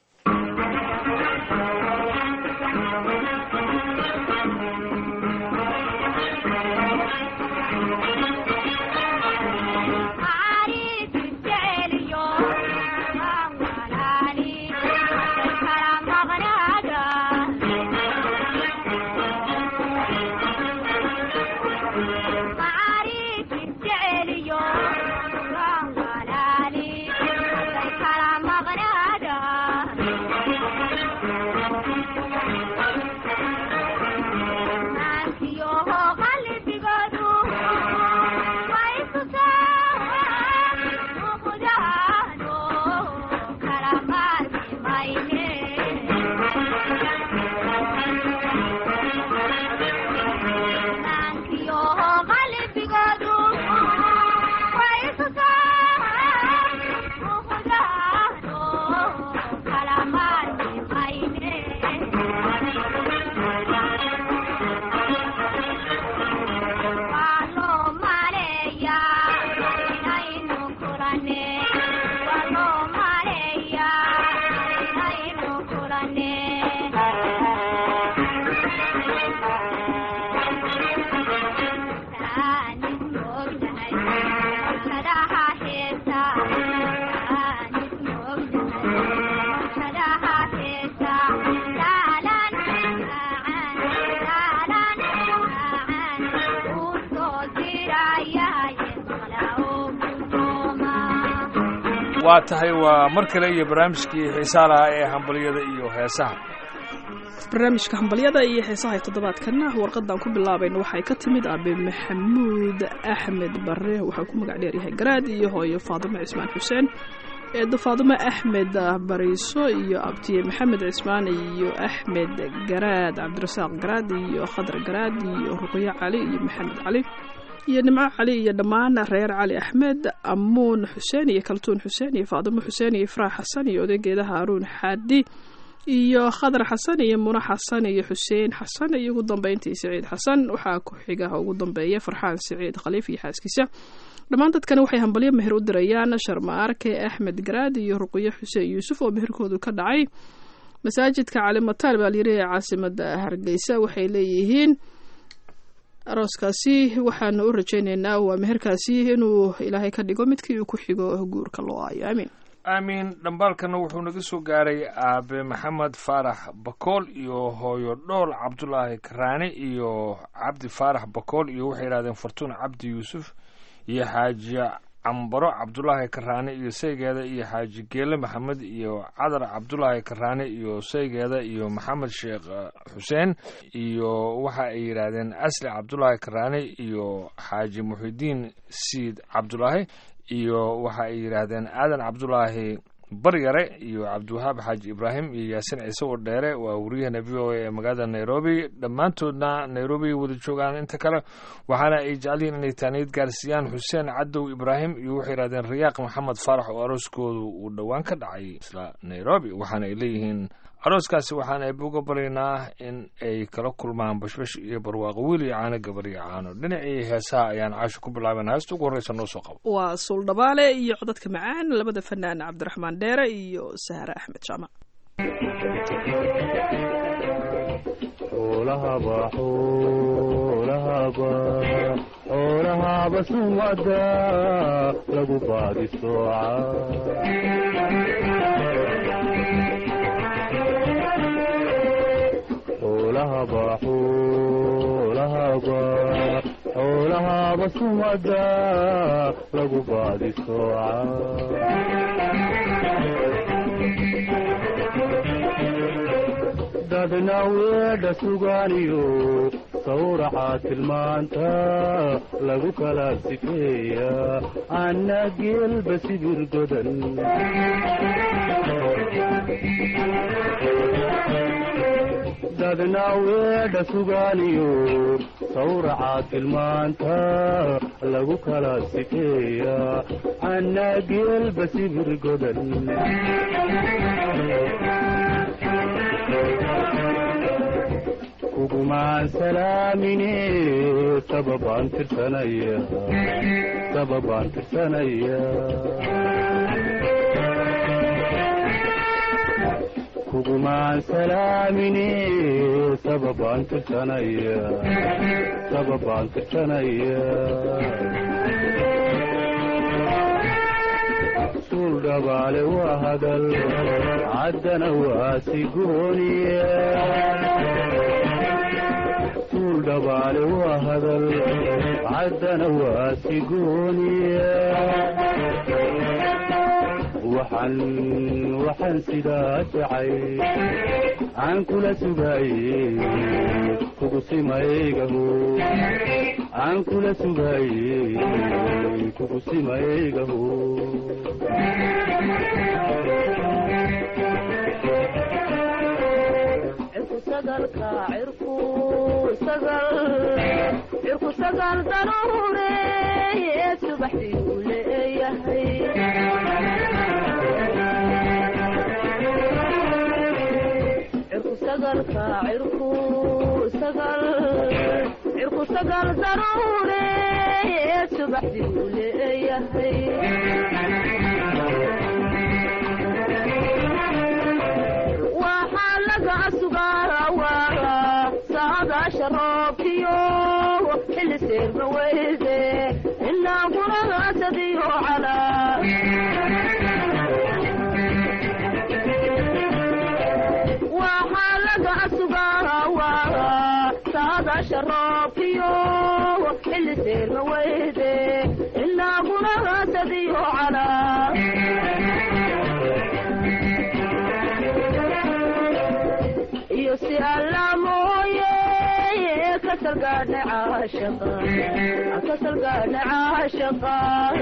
waa tahay waa mar kale iyo barnaamijkii xiisaa lahaa ee hambalyada iyo heesaha barnaamijka hambalyada iyo heesaha ee toddobaadkana warqadan ku bilaabayna waxay ka timid aabe maxamuud axmed bare waxaa ku magac dheeryahay garaad iyo hooyo faadimo cismaan xuseen eedo faadimo axmed bariiso iyo abtiye maxamed cismaan iyo axmed garaad cabdirasaaq garaad iyo khadar garaad iyo ruqyo cali iyo maxamed cali iyo nimco cali iyo dhammaan reer cali axmed amuun xuseen iyo kaltuun xuseen iyo faadimo xuseen iyo ifraax xasan iyo odaygeeda haaruun xaadi iyo khadar xasan iyo muna xasan iyo xuseen xasan iyo ugu dambeyntii siciid xasan waxaa ku xiga ugu dambeeya farxaan siciid khaliif iyo xaaskiisa dhammaan dadkani waxay hambalyo meher u dirayaan sharmaarke axmed garaad iyo ruqyo xuseen yuusuf oo meherkoodu ka dhacay masaajidka calimataan baa layiri ee caasimada hargeysa waxay leeyihiin arooskaasi waxaanu u rajaynaynaa waa meherkaasi inuu ilaahay ka dhigo midkii uu ku xigo guurka loo aayo aamiin aamiin dhambaalkana wuxuu naga soo gaaray aabe maxamed faarax bakool iyo hooyo dhool cabdulaahi karaane iyo cabdi faarax bakool iyo waxay yidhahdeen fartuun cabdi yuusuf iyo xaaji cambaro cabdulaahi karaane iyo saygeeda iyo xaaji geele maxamed iyo cadar cabdulaahi karaane iyo saygeeda iyo maxamed sheekh xuseen iyo waxa ay yidhaahdeen asli cabdulaahi karaane iyo xaaji muxidiin siid cabdulaahi iyo waxa ay yidhaahdeen aadan cabdulaahi baryare iyo cabdiwahaab xaaji ibraahim iyo yaasin ciise oo dheere waa wariyahana v o a ee magaalada nairobi dhammaantoodna nairobi wada joogaan inta kale waxaana ay jecel yihiin inay taaniyad gaarsiiyaan xuseen cadow ibraahim iyo waxay yidhahdeen rayaaq maxamed faarax oo arooskoodu uu dhowaan ka dhacay isla nairobi waxaana ay leeyihiin arooskaasi waxaan eeb uga baryaynaa in ay kala kulmaan bashbash iyo barwaaqo wiil iyo caano gabar iyo caano dhinacii heesaha ayaan caasho ku bilaabayna heesta ugu horreysa noo soo qabo waa suuldhabaale iyo codadka macaan labada fanaan cabdiraxmaan dheere iyo sahre axmed jaamac xoolahaba xoolahaba xoolahaba sumada lagu baadi sooca xoolahaba xoolahaba xoolahaba sumada lagu baadi sooca dadna weedha sugaaniyo sawraca tilmaanta lagu kala sifeeya anna geelba sibir godan dadna weedha sugaaniyo sawraca tilmaanta lagu kala sifeeya anna geelba sibir godan kugumaan salaamine sababaan tirsanaya sababaan tirsanaya kugumaan salaamine sababaan tirsanaya sababaan tirsanaya suul dhabaale waa hadal caddana waa sigooniya suul dhabaale waa hadal caddana waa sigooniya waxaan waxaan sidaa jacay aan kula sugaaye kugu simaygaho aan kula sugaaye kugu simaygaho cirku sagal daruure subaxdii uu leeyahay cirku sagalka cirku sagal cirku sagal daruure subaxdii uu leeyahay waxaa laga sugaa saadaasha roobkiyo xilli seerma weyde ilaa guragaasadiyo calaa waxaa laga sugaa saadaasha roobkiyo xilli seerma weyde ilaa guragaasadiyo calaa iyo si alla mooye kasalgaadha caashaqa kasalgaadha caashaqa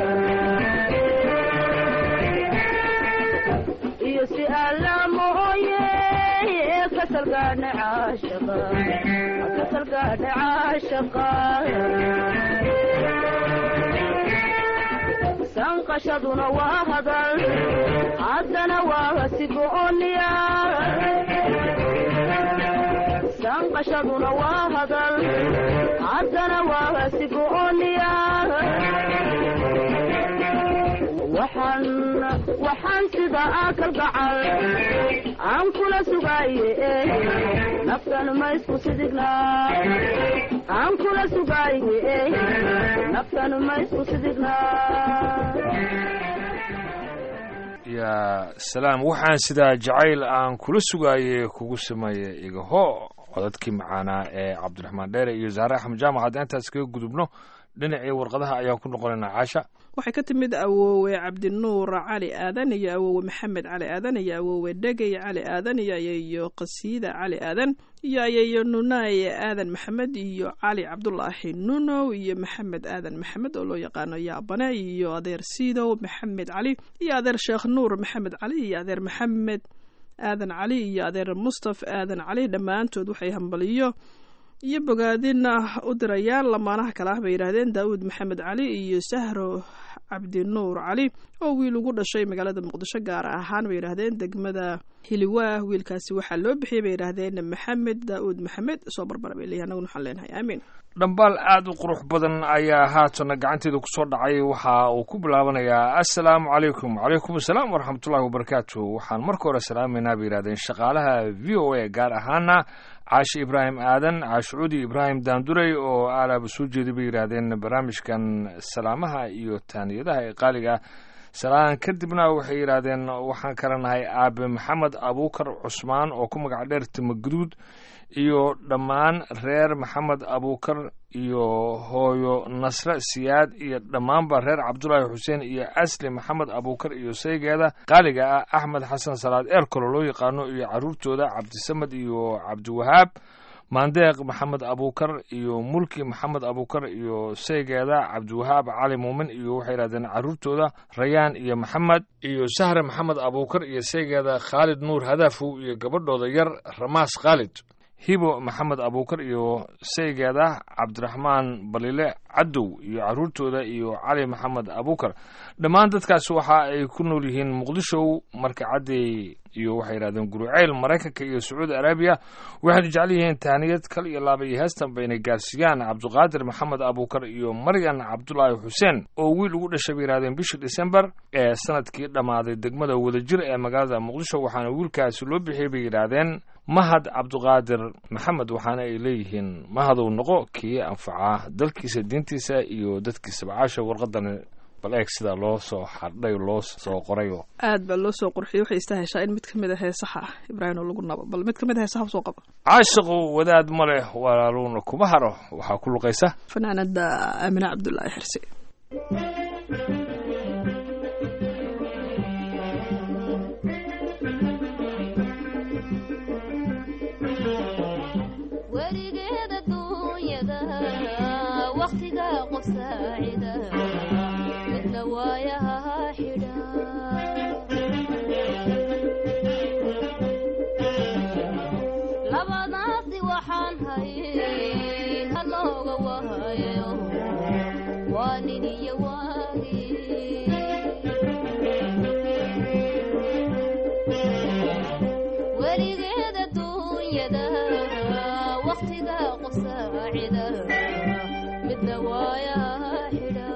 iyo si alla mooye kasalgaadha caashaqa kasalgaadha caashaqa sanqashaduna waa hadal haddana waa sigooniya sanqashaduna waa hadal haddana waa sigooniya waxaan waxaan sida akal gacal aan kula sugaaye naftan ma isku sidigna aan kula sugaaye naftan ma isku sidigna yaa salaam waxaan sidaa jacayl aan kula sugaaye kugu sameeye igaho codadkii macaanaa ee cabdiraxmaan dheere iyo zaare axmed jaamac haddaan intaas kaga gudubno dhinacii warqadaha ayaan ku noqonaynaa caasha waxay ka timid awoowe cabdinuur cali aadan iyo awoowe maxamed cali aadan iyo awoowe dhegey cali aadan iyo ayeeyo qasiida cali aadan iyo ayeeyo nunaaye aadan maxamed iyo cali cabdulaahi nunow iyo maxamed aadan maxamed oo loo yaqaano yaabane iyo adeer siidow maxamed cali iyo adeer sheekh nuur maxamed cali iyo adeer maxamed aadan cali iyo adeer mustaf aadan cali dhammaantood waxay hambaliyo iyo bogaadin u dirayaan lamaanaha kale ah bay yidhaahdeen daawud maxamed cali iyo sahro cabdinuur cali oo wiil ugu dhashay magaalada muqdisho gaar ahaan bay yidhaahdeen degmada hiliwaah wiilkaasi waxaa loo bixiyey bay yidhaahdeen maxamed daa'uud maxamed soo barbara bay leeyahay annaguna waxaan leenahay aamiin dhambaal aada u qurux badan ayaa haatana gacanteeda kusoo dhacay waxa uu ku bilaabanayaa assalaamu calaykum calaykum assalaam waraxmatullahi wabarakaatu waxaan marka hore salaamaynaa bay yidhahdeen shaqaalaha v o a gaar ahaana caashi ibraahim aadan caashucuudi ibraahim daandurey oo aalaaba soo jeeday bay yidhaahdeen barnaamijkan salaamaha iyo taaniyadaha ee qaaliga ah salaan kadibna waxay yidhaahdeen waxaan kala nahay aabe maxamed abuukar cusmaan oo ku magac dheer timaguduud iyo dhammaan reer maxamed abuukar iyo hooyo nasre siyaad iyo dhammaanba reer cabdulaahi xuseen iyo asli maxamed abuukar iyo saygeeda qaaliga ah axmed xasan salaad eerkolo loo yaqaano iyo caruurtooda cabdisamed iyo cabdiwahaab maandeeq maxamed abuukar iyo mulki maxamed abuukar iyo saygeeda cabdiwahaab cali muumin iyo waxay yidhahdeen caruurtooda rayaan iyo maxamed iyo sahre maxamed abuukar iyo saygeeda khaalid nuur hadaafow iyo gabadhooda yar ramaas khaalid hibo maxamed abuukar iyo saygeeda cabdiraxmaan balile cadow iyo caruurtooda iyo cali maxamed abuukar dhammaan dadkaas waxa ay ku nool yihiin muqdishow marka caddeey iyo waxay yidhahdeen guruceyl maraykanka iyo sacuudi arabiya waxaynu jecel yihiin tahniyad kal iyo laaba iyo heestanba inay gaarsiiyaan cabdiqaadir maxamed abuukar iyo maryan cabdulaahi xuseen oo wiil ugu dhashay bay yidhahdeen bishii disembar ee sanadkii dhammaaday degmada wadajir ee magaalada muqdisho waxaana wiilkaasi loo bixiyey bay yidhaahdeen mahad cabdiqaadir maxamed waxaana ay leeyihiin mahadow noqo kii anfaca dalkiisa diintiisa iyo dadkiisaba caasha warqadan bal eeg sidaa loo soo xardhay loo soo qorayo aad baa loo soo qurxiyey waxay istaheshaa in mid ka mid a heesaha ah ibraahim oo lagu nabo bal mid ka mid a heesaha usoo qaba caashiqu wadaad ma leh walaaluuna kuma haro waxaa ku luqaysa fanaanada aamine cabdulaahi xirsi weligeeda duunyada wakhtiga qof saacida midna waayaha xidha labadaasi waxaan hayn halooga wahayo waa nin iyo waagi weligeeda duunyada wakhtiga qof saacida midna waayaha xidha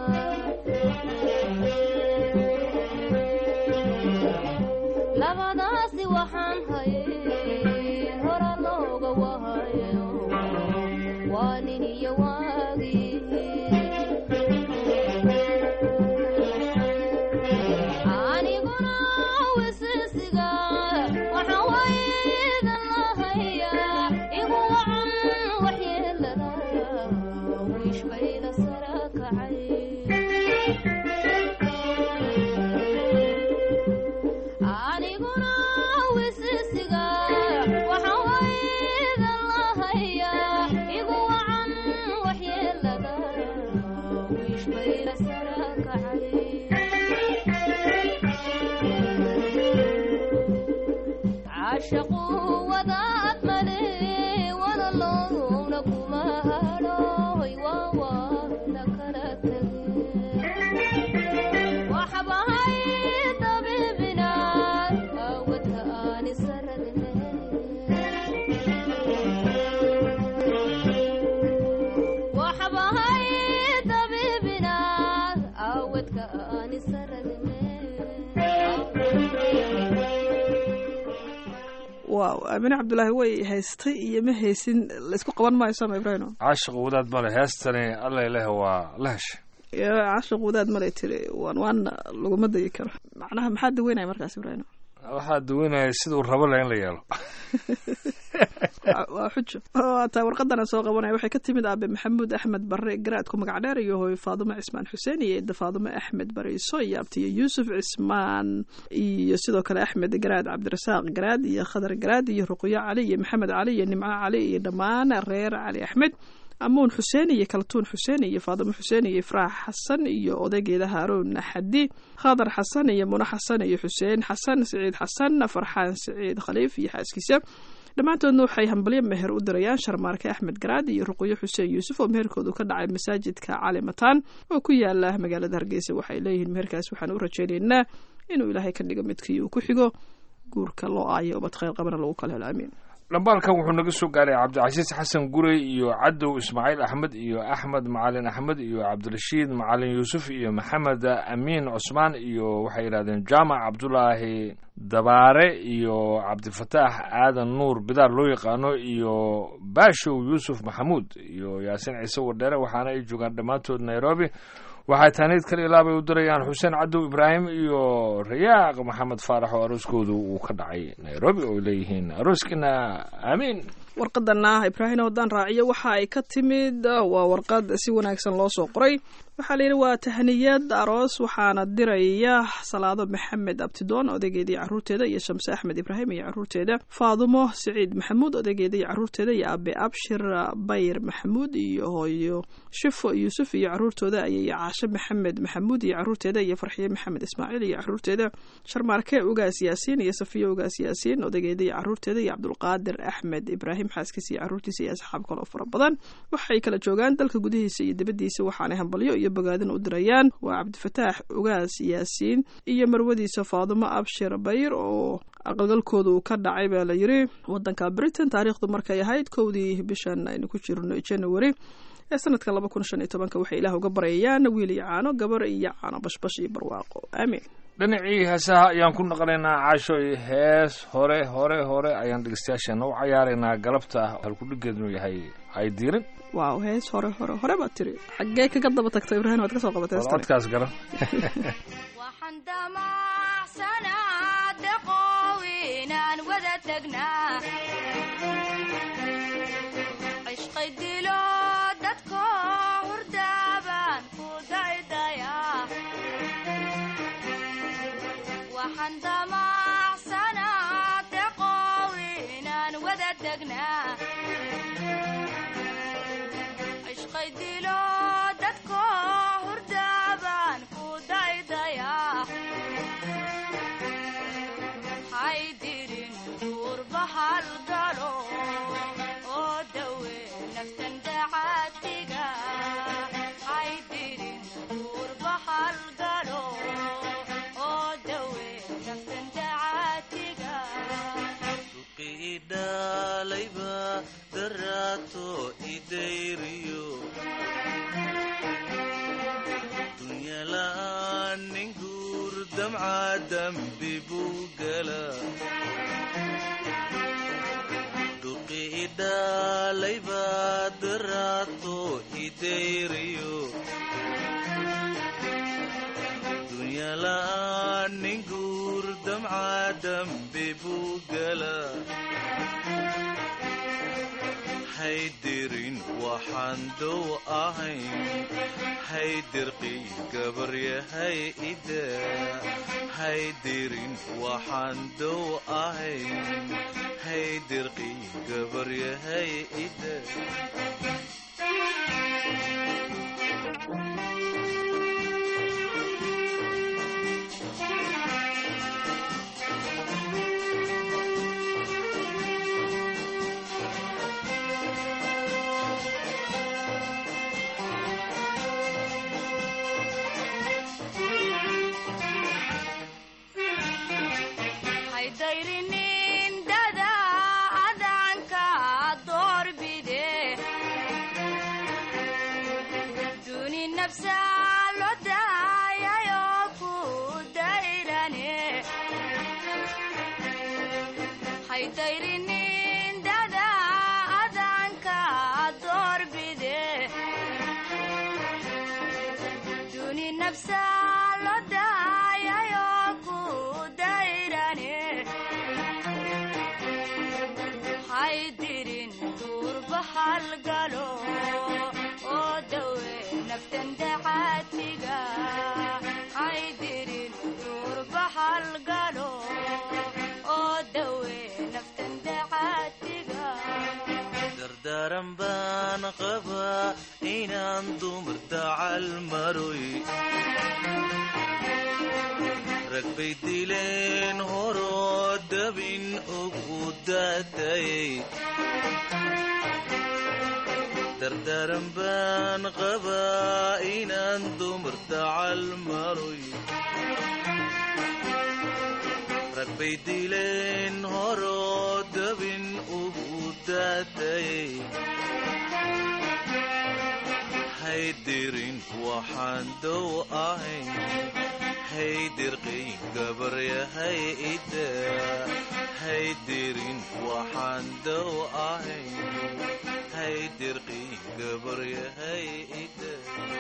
labadaasi waxaan hayn hora looga wahayo waa nin iyo waagi aniguna wisisiga waxaan waydan lahayaa igu wacan waxyeelada wiish bayda sara kacay aniguna wisisiga waxaan waydan lahayaa igu wacan waxyeelada wiish bayda sara kacay caashaqu wadaad male walaloowna kuma hadhooy waawaana kala tageen waxbahay dabiibina awadka aan isaradne waxbahay dabiibina awadka aan isaradne waaw aamine cabdulaahi way haystay iyo ma haysin laysku qaban maayo sama ibraahim caashiqu wadaad male heestani alla leh waa la heshay cashiq wadaad malay tiri waan waana laguma dagi karo macnaha maxaa daweynaya markaas ibraahim waxaa daweynaya siduu rabo leh in la yeelo waa xujo taa warqadana soo qabanaya waxay ka timid aabe maxamuud axmed bare garaadku magac dheer iyo hooyo faadumo cismaan xuseen iyo eedda faadumo axmed bariiso iyo abtiyo yuusuf cismaan iyo sidoo kale axmed garaad cabdirasaaq garaad iyo khadar garaad iyo ruqyo cali iyo maxamed cali iyo nimco cali iyo dhammaan reer cali axmed amuun xuseen iyo kaltuun xuseen iyo faadimo xuseen iyo ifraax xasan iyo odaygeeda haaruun xadi khadar xasan iyo muno xasan iyo xuseen xasan siciid xasan farxaan siciid khaliif iyo xaaskiisa dhammaantoodna waxay hambalyo meher u dirayaan sharmaarke axmed garaad iyo ruqyo xuseen yuusuf oo meherkoodu ka dhacay masaajidka cali mataan oo ku yaala magaalada hargeysa waxay leeyihiin meherkaas waxaan u rajaynaynaa inuu ilaahay ka dhigo midkii uu ku xigo guurka loo aayo ubad khayr qabana lagu kala helo amiin dhambaalkan wuxuu naga soo gaaray cabdicasiis xasan gurey iyo cadow ismaaciil axmed iyo axmed macalin axmed iyo cabdirashiid macalin yuusuf iyo maxamed amiin cusmaan iyo waxay yidhahdeen jaamac cabdulaahi dabaare iyo cabdifataax aadan nuur bidaar loo yaqaano iyo baashow yuusuf maxamuud iyo yaasiin ciise wardheere waxaana ay joogaan dhammaantood nairobi waxay taaniid kale ilaabay u dirayaan xuseen cadow ibraahim iyo rayaaq maxamed faarax oo arooskoodu uu ka dhacay nairobi oo ay leeyihiin arooskina aamiin warqadana ibraahim haddaan raaciyo waxa ay ka timid waa warqad si wanaagsan loo soo qoray waxaa layidhi waa tahniyad aroos waxaana diraya salaado maxamed abtidoon odaygeedii caruurteeda iyo shamse axmed ibraahim iyo caruurteeda faadumo siciid maxamuud odaygeeda iyo caruurteeda iyo abe abshir bayr maxamuud iyo hooyo shifo yuusuf iyo caruurtooda ayay caashe maxamed maxamuud iyo caruurteeda iyo farxiye maxamed ismaaciil iyo caruurteeda sharmaarke ugaas yaasiin iyo safiyo ugaas yaasiin odaygeeda iyo caruurteeda iyo cabdulqaadir axmed ibraahim xaaskiisa iyo caruurtiisa iyo asxaab kaloo fara badan waxay kala joogaan dalka gudihiisa iyo dibadiisa waxaanay hambalyo iyo bogaadin u dirayaan waa cabdifataax ugaas yaasiin iyo marwadiisa faadumo abshir bayr oo aqalgalkooda uu ka dhacay baa la yiri wadanka britain taariikhdu markay ahayd kowdii bishan aynu ku jirno january ee sanadka laba kun shan iyo tobanka waxay ilaah uga baryayaan wiil iyo caano gabar iyo caano bashbash iyo barwaaqo aamiin dhinacii heesaha ayaan ku naqlaynaa caasho iyo hees hore hore hore ayaan dhegeystayaasheena u cayaaraynaa galabta halkudhigeednu yahay hay diirin waaw hees hore hore hore baad tiri xaggee kaga daba tagta ibraahim waad ka soo qabatay heestan codkaas garan waxaan damacsanaa daqoow inaan wada tagnaa cishqay dilo dadko hurdaabaan ku daydayaa waxaan damacsanaa daqoow inaan wada tagnaa cishqay dilo dadko hurdaabaan ku daydayaa haydirin duurba halgalo oo dawe naftan dacaadiga haydirin duurba halgalo oo dawe naftan dacaadiga idhalayba daraato idayriyo dunyala'aan nin guur damca dambi buu gala duqi idhalayba daraato idayriyo dunyala'aan nin guur damca dambi buu gala haydirin waxaan dow ahayn haydirqi gabaryahay ida haydirin waxaan dow ahayn haydirqi gabaryahay ida haydayrinin dada adanka doorbide duni nafsa lo daayayo ku dayrane haydayrinin dada adanka doorbide duni nafsa lo daayayo ku dayrane haydirin duurba halgalo oo dawe naftan dacaadiga haydirin duurba halgalo oo dawe naftan dacaadiga dardaaran baan qabaa inaan dumar dacal maroy rag bay dileen horoo dabin ugu daatayay dardaaran baan qabaa inaan dumar dacal maroy rag bay dileen horoo dabin ugu daatayay haydirin waxaan dow ahayn haydirqay gabaryahay ida haydirin waxaan dow ahayn haydirqay gabaryahay ida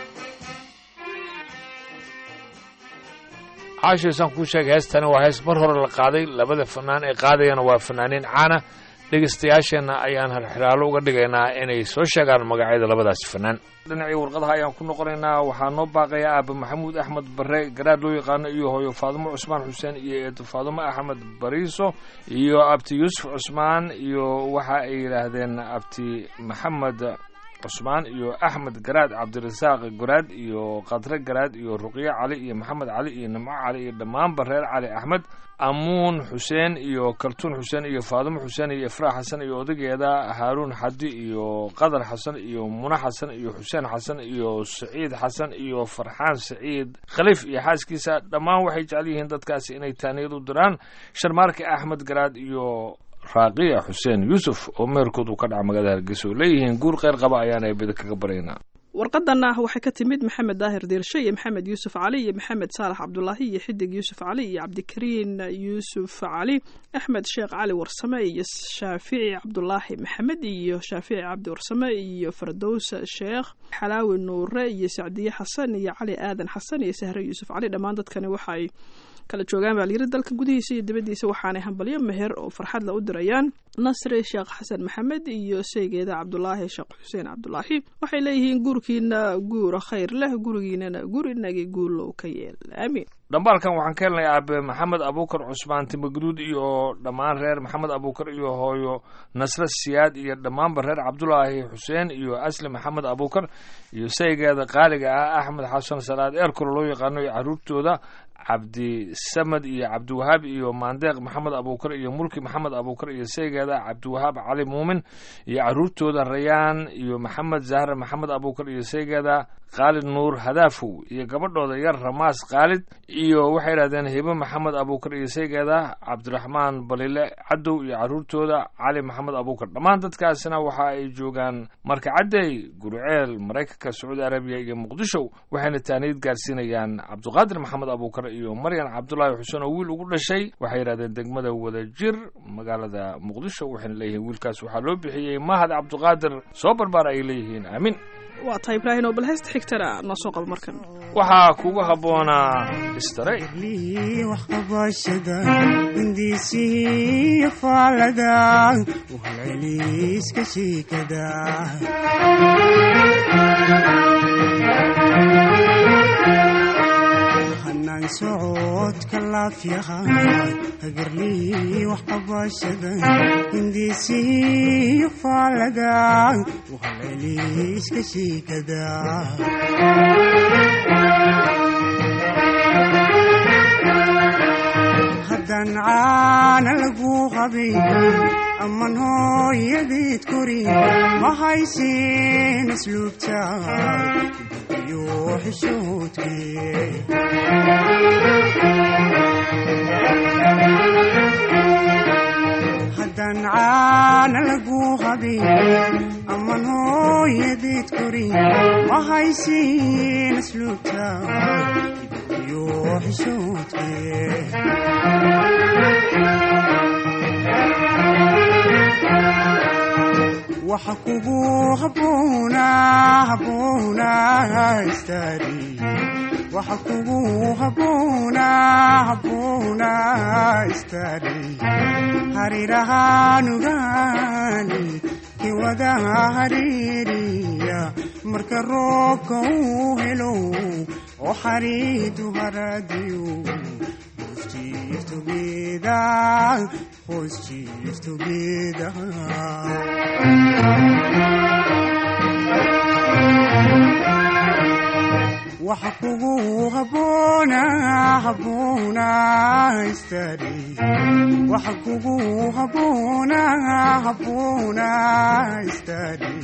caashaysaan kuu sheegay heestani waa hees mar hore la qaaday labada fanaan ee qaadayana waa fanaaniin caana dhegaystayaasheenna ayaan halxiraalo uga dhigaynaa inay soo sheegaan magacyada labadaasi fanaan dhinacii warqadaha ayaan ku noqonaynaa waxaa noo baaqaya aaba maxamuud axmed bare garaad loo yaqaano iyo hooyo faadumo cusmaan xuseen iyo eedo faadumo axmed bariiso iyo abti yuusuf cusmaan iyo waxa ay yidhaahdeen abti maxamed cusmaan iyo axmed garaad cabdirasaaq garaad iyo khadre garaad iyo ruqyo cali iyo maxamed cali iyo nimco cali iyo dhammaanba reer cali axmed amuun xuseen iyo kaltuun xuseen iyo faadumo xuseen iyo ifraax xasan iyo odageeda haaruun xadi iyo qadar xasan iyo muna xasan iyo xuseen xasan iyo saciid xasan iyo farxaan saciid khaliif iyo xaaskiisa dhammaan waxay jecel yihiin dadkaasi inay taaniyad u diraan sharmaarka axmed garaad iyo raaqiya xuseen yuusuf oo meerkood uu ka dhaca magaalada hargeysa oo leeyihiin guur kheyr qaba ayaana bida kaga baryaynaa warqadanna waxay ka timid maxamed daahir diirshe iyo maxamed yuusuf cali iyo maxamed saalax cabdulaahi iyo xidig yuusuf cali iyo cabdikariin yuusuf cali axmed sheekh cali warsame iyo shaafici cabdulaahi maxamed iyo shaafici cabdi warsame iyo fardows sheekh xalaawi nuure iyo sacdiye xasan iyo cali aadan xasan iyo sahre yuusuf cali dhammaan dadkani waxay kala joogaan baa layiri dalka gudihiisa iyo dibaddiisa waxaanay hambalyo meher oo farxad la u dirayaan nasri sheekh xasan maxamed iyo seygeeda cabdulaahi sheekh xuseen cabdulaahi waxay leeyihiin guurkiina guura khayr leh gurigiinana guur inagii guulow ka yeel aamiin dhambaalkan waxaan ka helnay aabe maxamed abuukar cusmaan timaguduud iyo dhammaan reer maxamed abuukar iyo hooyo nasre siyaad iyo dhammaanba reer cabdulaahi xuseen iyo asli maxamed abuukar iyo saygeeda qaaliga ah axmed xasan salaad eerkolo loo yaqaano iyo caruurtooda cabdisamad iyo cabdiwahaab iyo maandeeq maxamed abuukar iyo mulki maxamed abuukar iyo saygeeda cabdiwahaab cali muumin iyo caruurtooda rayaan iyo maxamed zahre maxamed abuukar iyo saygeeda khaalid nuur hadaafow iyo gabadhooda yar ramaas khaalid iyo waxay yidhahdeen hibo maxamed abuukar iyo saygeeda cabdiraxmaan balile cadow iyo caruurtooda cali maxamed abuukar dhammaan dadkaasina waxa ay joogaan marka caddey gurceel maraykanka sacuudi arabiya iyo muqdisho waxayna taaniyad gaarsiinayaan cabdiqaadir maxamed abuukar iyo maryan cabdulaahi xuseen oo wiil ugu dhashay waxay yidhahdeen degmada wadajir magaalada muqdisho waxayna leeyihiin wiilkaas waxaa loo bixiyey mahad cabdiqaadir soo barbaar ay leeyihiin aamin waa tahay ibraahin oo bal heesta xigtana noo soo qabo markan waxaa kugu habboonaa istarey waxqabashada hindiisihii faalada wahalceliiska shiikada hanaan socodka laafyaha hagarlii waxqabashada hindiisihii faalada wahalceliiska shiikada haddaan caana lagu qabin amman hooyadeed korin ma haysin asluubta iyo xishoodkee haddaan caana lagu qabin amman hooyadeed korin ma haysin asluubta iyo xishoodkee waxa kugu habboona habboona istari waxa kugu habboona habboona istari harirahaanugaani kiwada hariiriya marka roobka uu helo oo xariidu haradiyo hoos jiif together hoos jiif together waxa kugu haboona haboona istari waxa kugu haboona haboona istari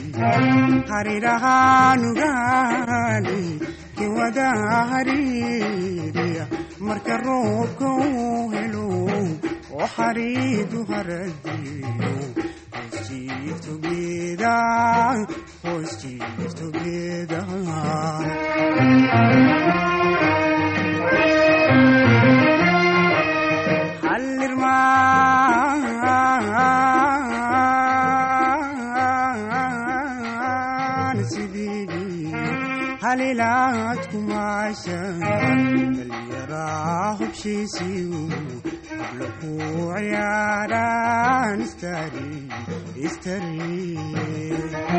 harirahaanugaani kiwada hariiriya marka roobka uu helo oo xariidu haradiyo hoosjiiftogeeda hoosjiiftogeeda hallirmaan sidii halilaad kumaasha dhalyaraa hubshiisiyu habla ku ciyaaraan istari istari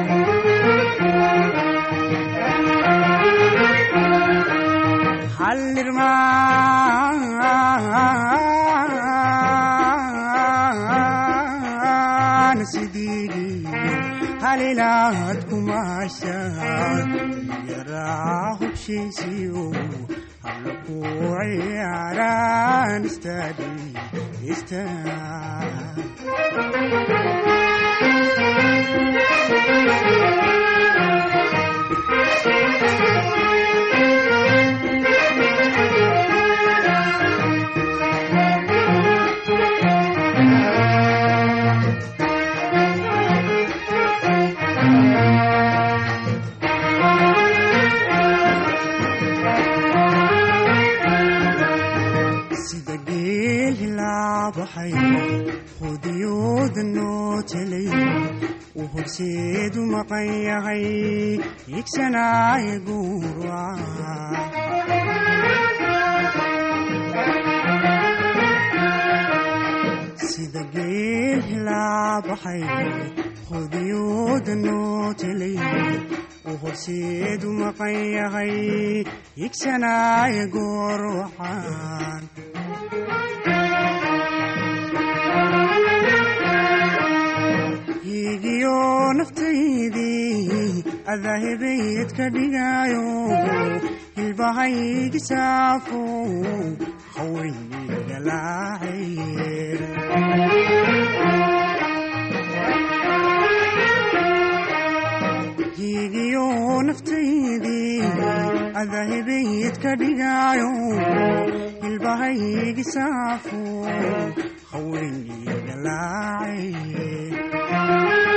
hallirmaan sidii halilaad kumaasha yaraa hubshiisiyo habla ku ciyaaraan istari sida geel hilaabaxay hudiyooda noo telay uu horseedu maqan yahay higsanaaye guurwa sida geel hilaabaxay hudiyooda noo telay uu horseedu maqan yahay higsanaaye goor waxaan higiyo naftaydii adaahibayd ka dhigaayo hilbahaygi saafo hawaynigalaacaye higiyo naftaydii adaahibayd ka dhigaayo hilbahaygi saafo hawaynigalaacaye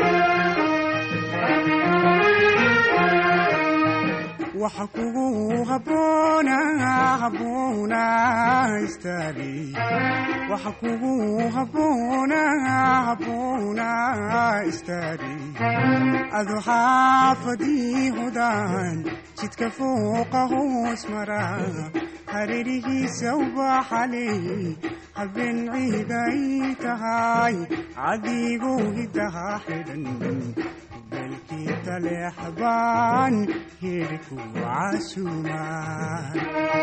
waxa kugu haboona haboona istari waxa kugu haboona haboona istari adu xaafadii hodaan jidka fooqa hoos mara hareerihiisa ubaxaley habeen ciiday tahay cadiguu hidaha xidhan belkii taleexbaan hirku casuumaan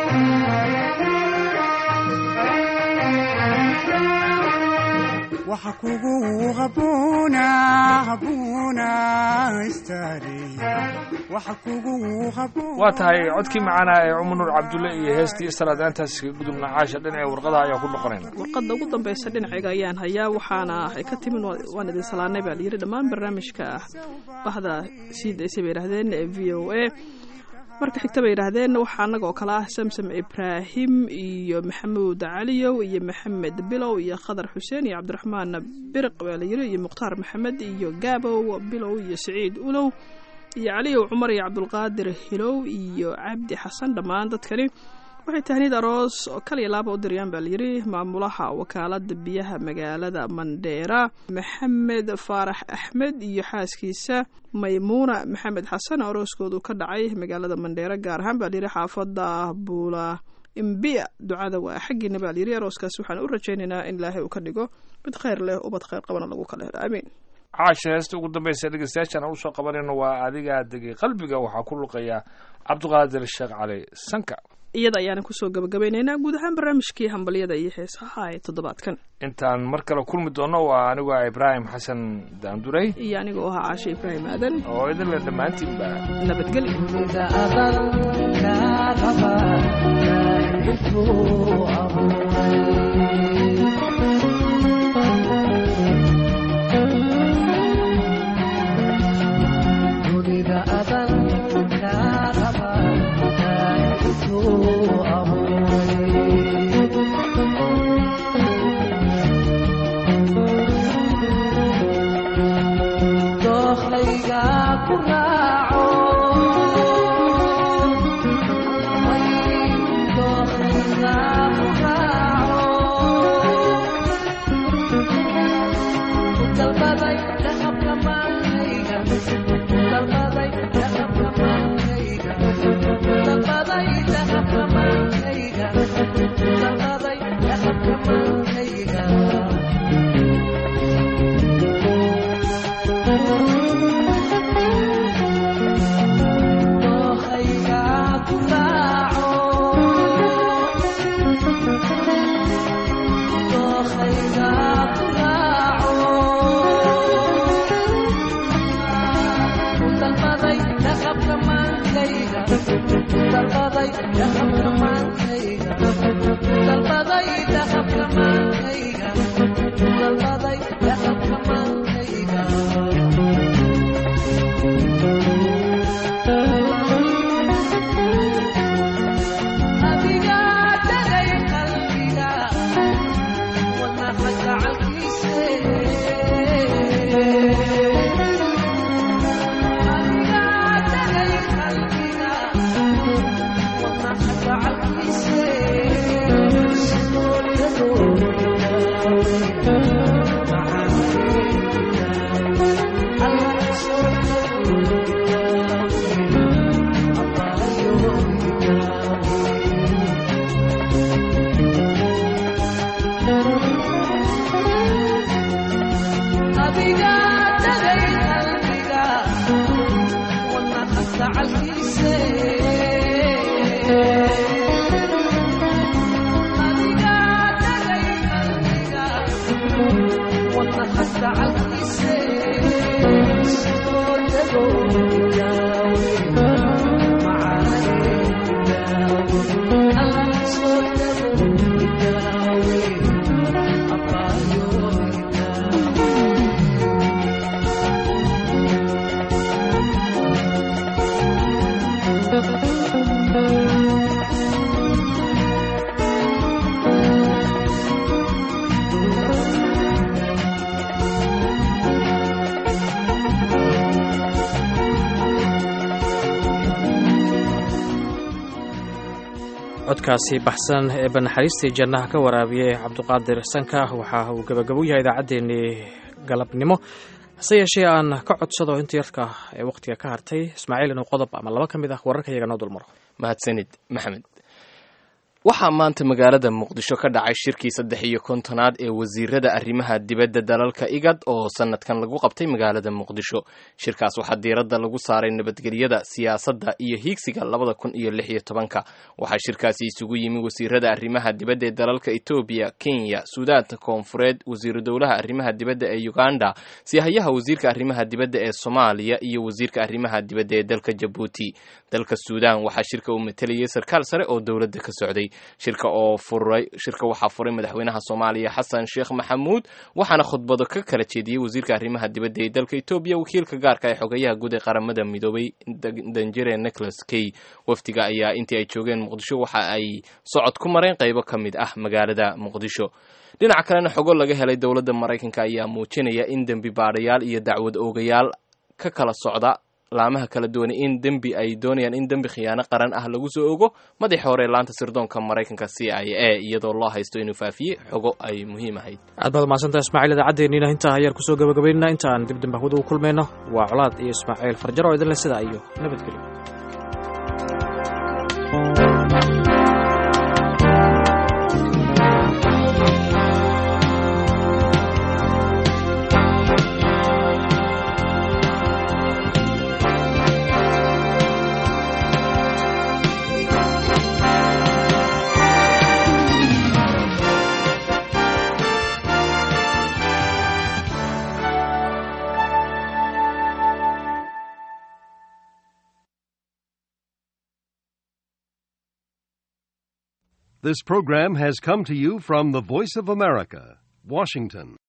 waxa kugu haboona haboona istari waxa kugu haboona waa tahay codkii macaanaa ee cumar nuur cabdulle iyo heestii istaraadaantaas kaga gudubna caasha dhinaca warqadaha ayaa ku noqonayna warqadda ugu dambaysa dhinacayga ayaan hayaa waxaana ay ka timin waan idin salaanay baa layidhi dhammaan barnaamijka bahda sii daysay bay yidhahdeen ee v o a marka xigta bay yidhaahdeen waxaa annaga oo kale ah samsam ibraahim iyo maxamuud caliyow iyo maxamed bilow iyo khadar xuseen iyo cabdiraxmaan biriq baa layidhi iyo mukhtaar maxamed iyo gaabow bilow iyo siciid ulow iyo caliyow cumar iyo cabdulqaadir hilow iyo cabdi xasan dhammaan dadkani waxay tahniid aroos oo kaliya laaba u diriyaan baa layidhi maamulaha wakaalada biyaha magaalada mandheera maxamed faarax axmed iyo xaaskiisa maymuuna maxamed xasan arooskoodu ka dhacay magaalada mandheera gaar ahaan baa layidhi xaafada buula imbiya ducada waa xaggiina baa layidhi arooskaas waxaan u rajaynaynaa in ilaahay uu ka dhigo mid khayr leh ubad khayr qabana lagu kala helo aamiin caasha heesta ugu dambaysa dhegeystayaashan aan usoo qabanayno waa adigaa degay qalbiga waxaa ku luqaya cabdiqaadir sheekh cali sanka iyada ayaana kusoo gabagabaynaynaa guud ahaan barnaamijkii hambalyada iyo heesaha ee toddobaadkan intaan mar kale kulmi doono waa anigu ah ibraahim xasan daanduray iyo aniga oo ahaa caashe ibraahim aadan oo idinle dhammaantiinba codkaasi baxsan ee banaxariistii jannaha ka waraabiyey cabduqaadir sanka waxa uu gebagabo yahay idaacaddeenii galabnimo hase yeeshee aan ka codsado inta yarka ee wakhtiga ka hartay ismaaciil inuu qodob ama laba ka mid ah wararka iyaga noo dulmaro mahadsanid maxamed waxaa maanta magaalada muqdisho ka dhacay shirkii saddex iyo kontonaad ee wasiirada arrimaha dibadda dalalka igad oo sanadkan lagu qabtay magaalada muqdisho shirkaas waxaa diiradda lagu saaray nabadgelyada siyaasadda iyo hiigsiga labada kun iyo lix iyo tobanka waxaa shirkaasi isugu yimi wasiirada arrimaha dibadda ee dalalka etoobiya kenya suudaanta koonfureed wasiiru dowlaha arrimaha dibadda ee uganda siyahayaha wasiirka arrimaha dibadda ee soomaaliya iyo wasiirka arrimaha dibadda ee dalka jabuuti dalka suudaan waxaa shirka uu matelayay sarkaal sare oo dowladda ka socday shirka oo furay shirka waxaa furay madaxweynaha soomaaliya xasan sheekh maxamuud waxaana khudbado ka kala jeediyey wasiirka arrimaha dibadda ee dalka etoobiya wakiilka gaarka ee xogayaha guud ee qaramada midoobay danjere nicholas key wafdiga ayaa intii ay joogeen muqdisho waxa ay socod ku mareen qaybo ka mid ah magaalada muqdisho dhinaca kalena xogo laga helay dowladda maraykanka ayaa muujinaya in dembi baadhayaal iyo dacwad oogayaal ka kala socda laamaha kala duwan in dembi ay doonayaan in dembi khiyaano qaran ah lagu soo ogo madaxi hore laanta sirdoonka maraykanka c i a iyadoo loo haysto inuu faafiyey xogo ay muhiim ahayd aad baad mahadsantaha ismaaciil idaacaddeenniina intaa ayaan kusoo gabagabaynana intaan dib dambe hawada u kulmayno waa colaad iyo ismaaciil farjaro oo idinle sidaa iyo nabadgelyo This program has come to you from the Voice of America, Washington.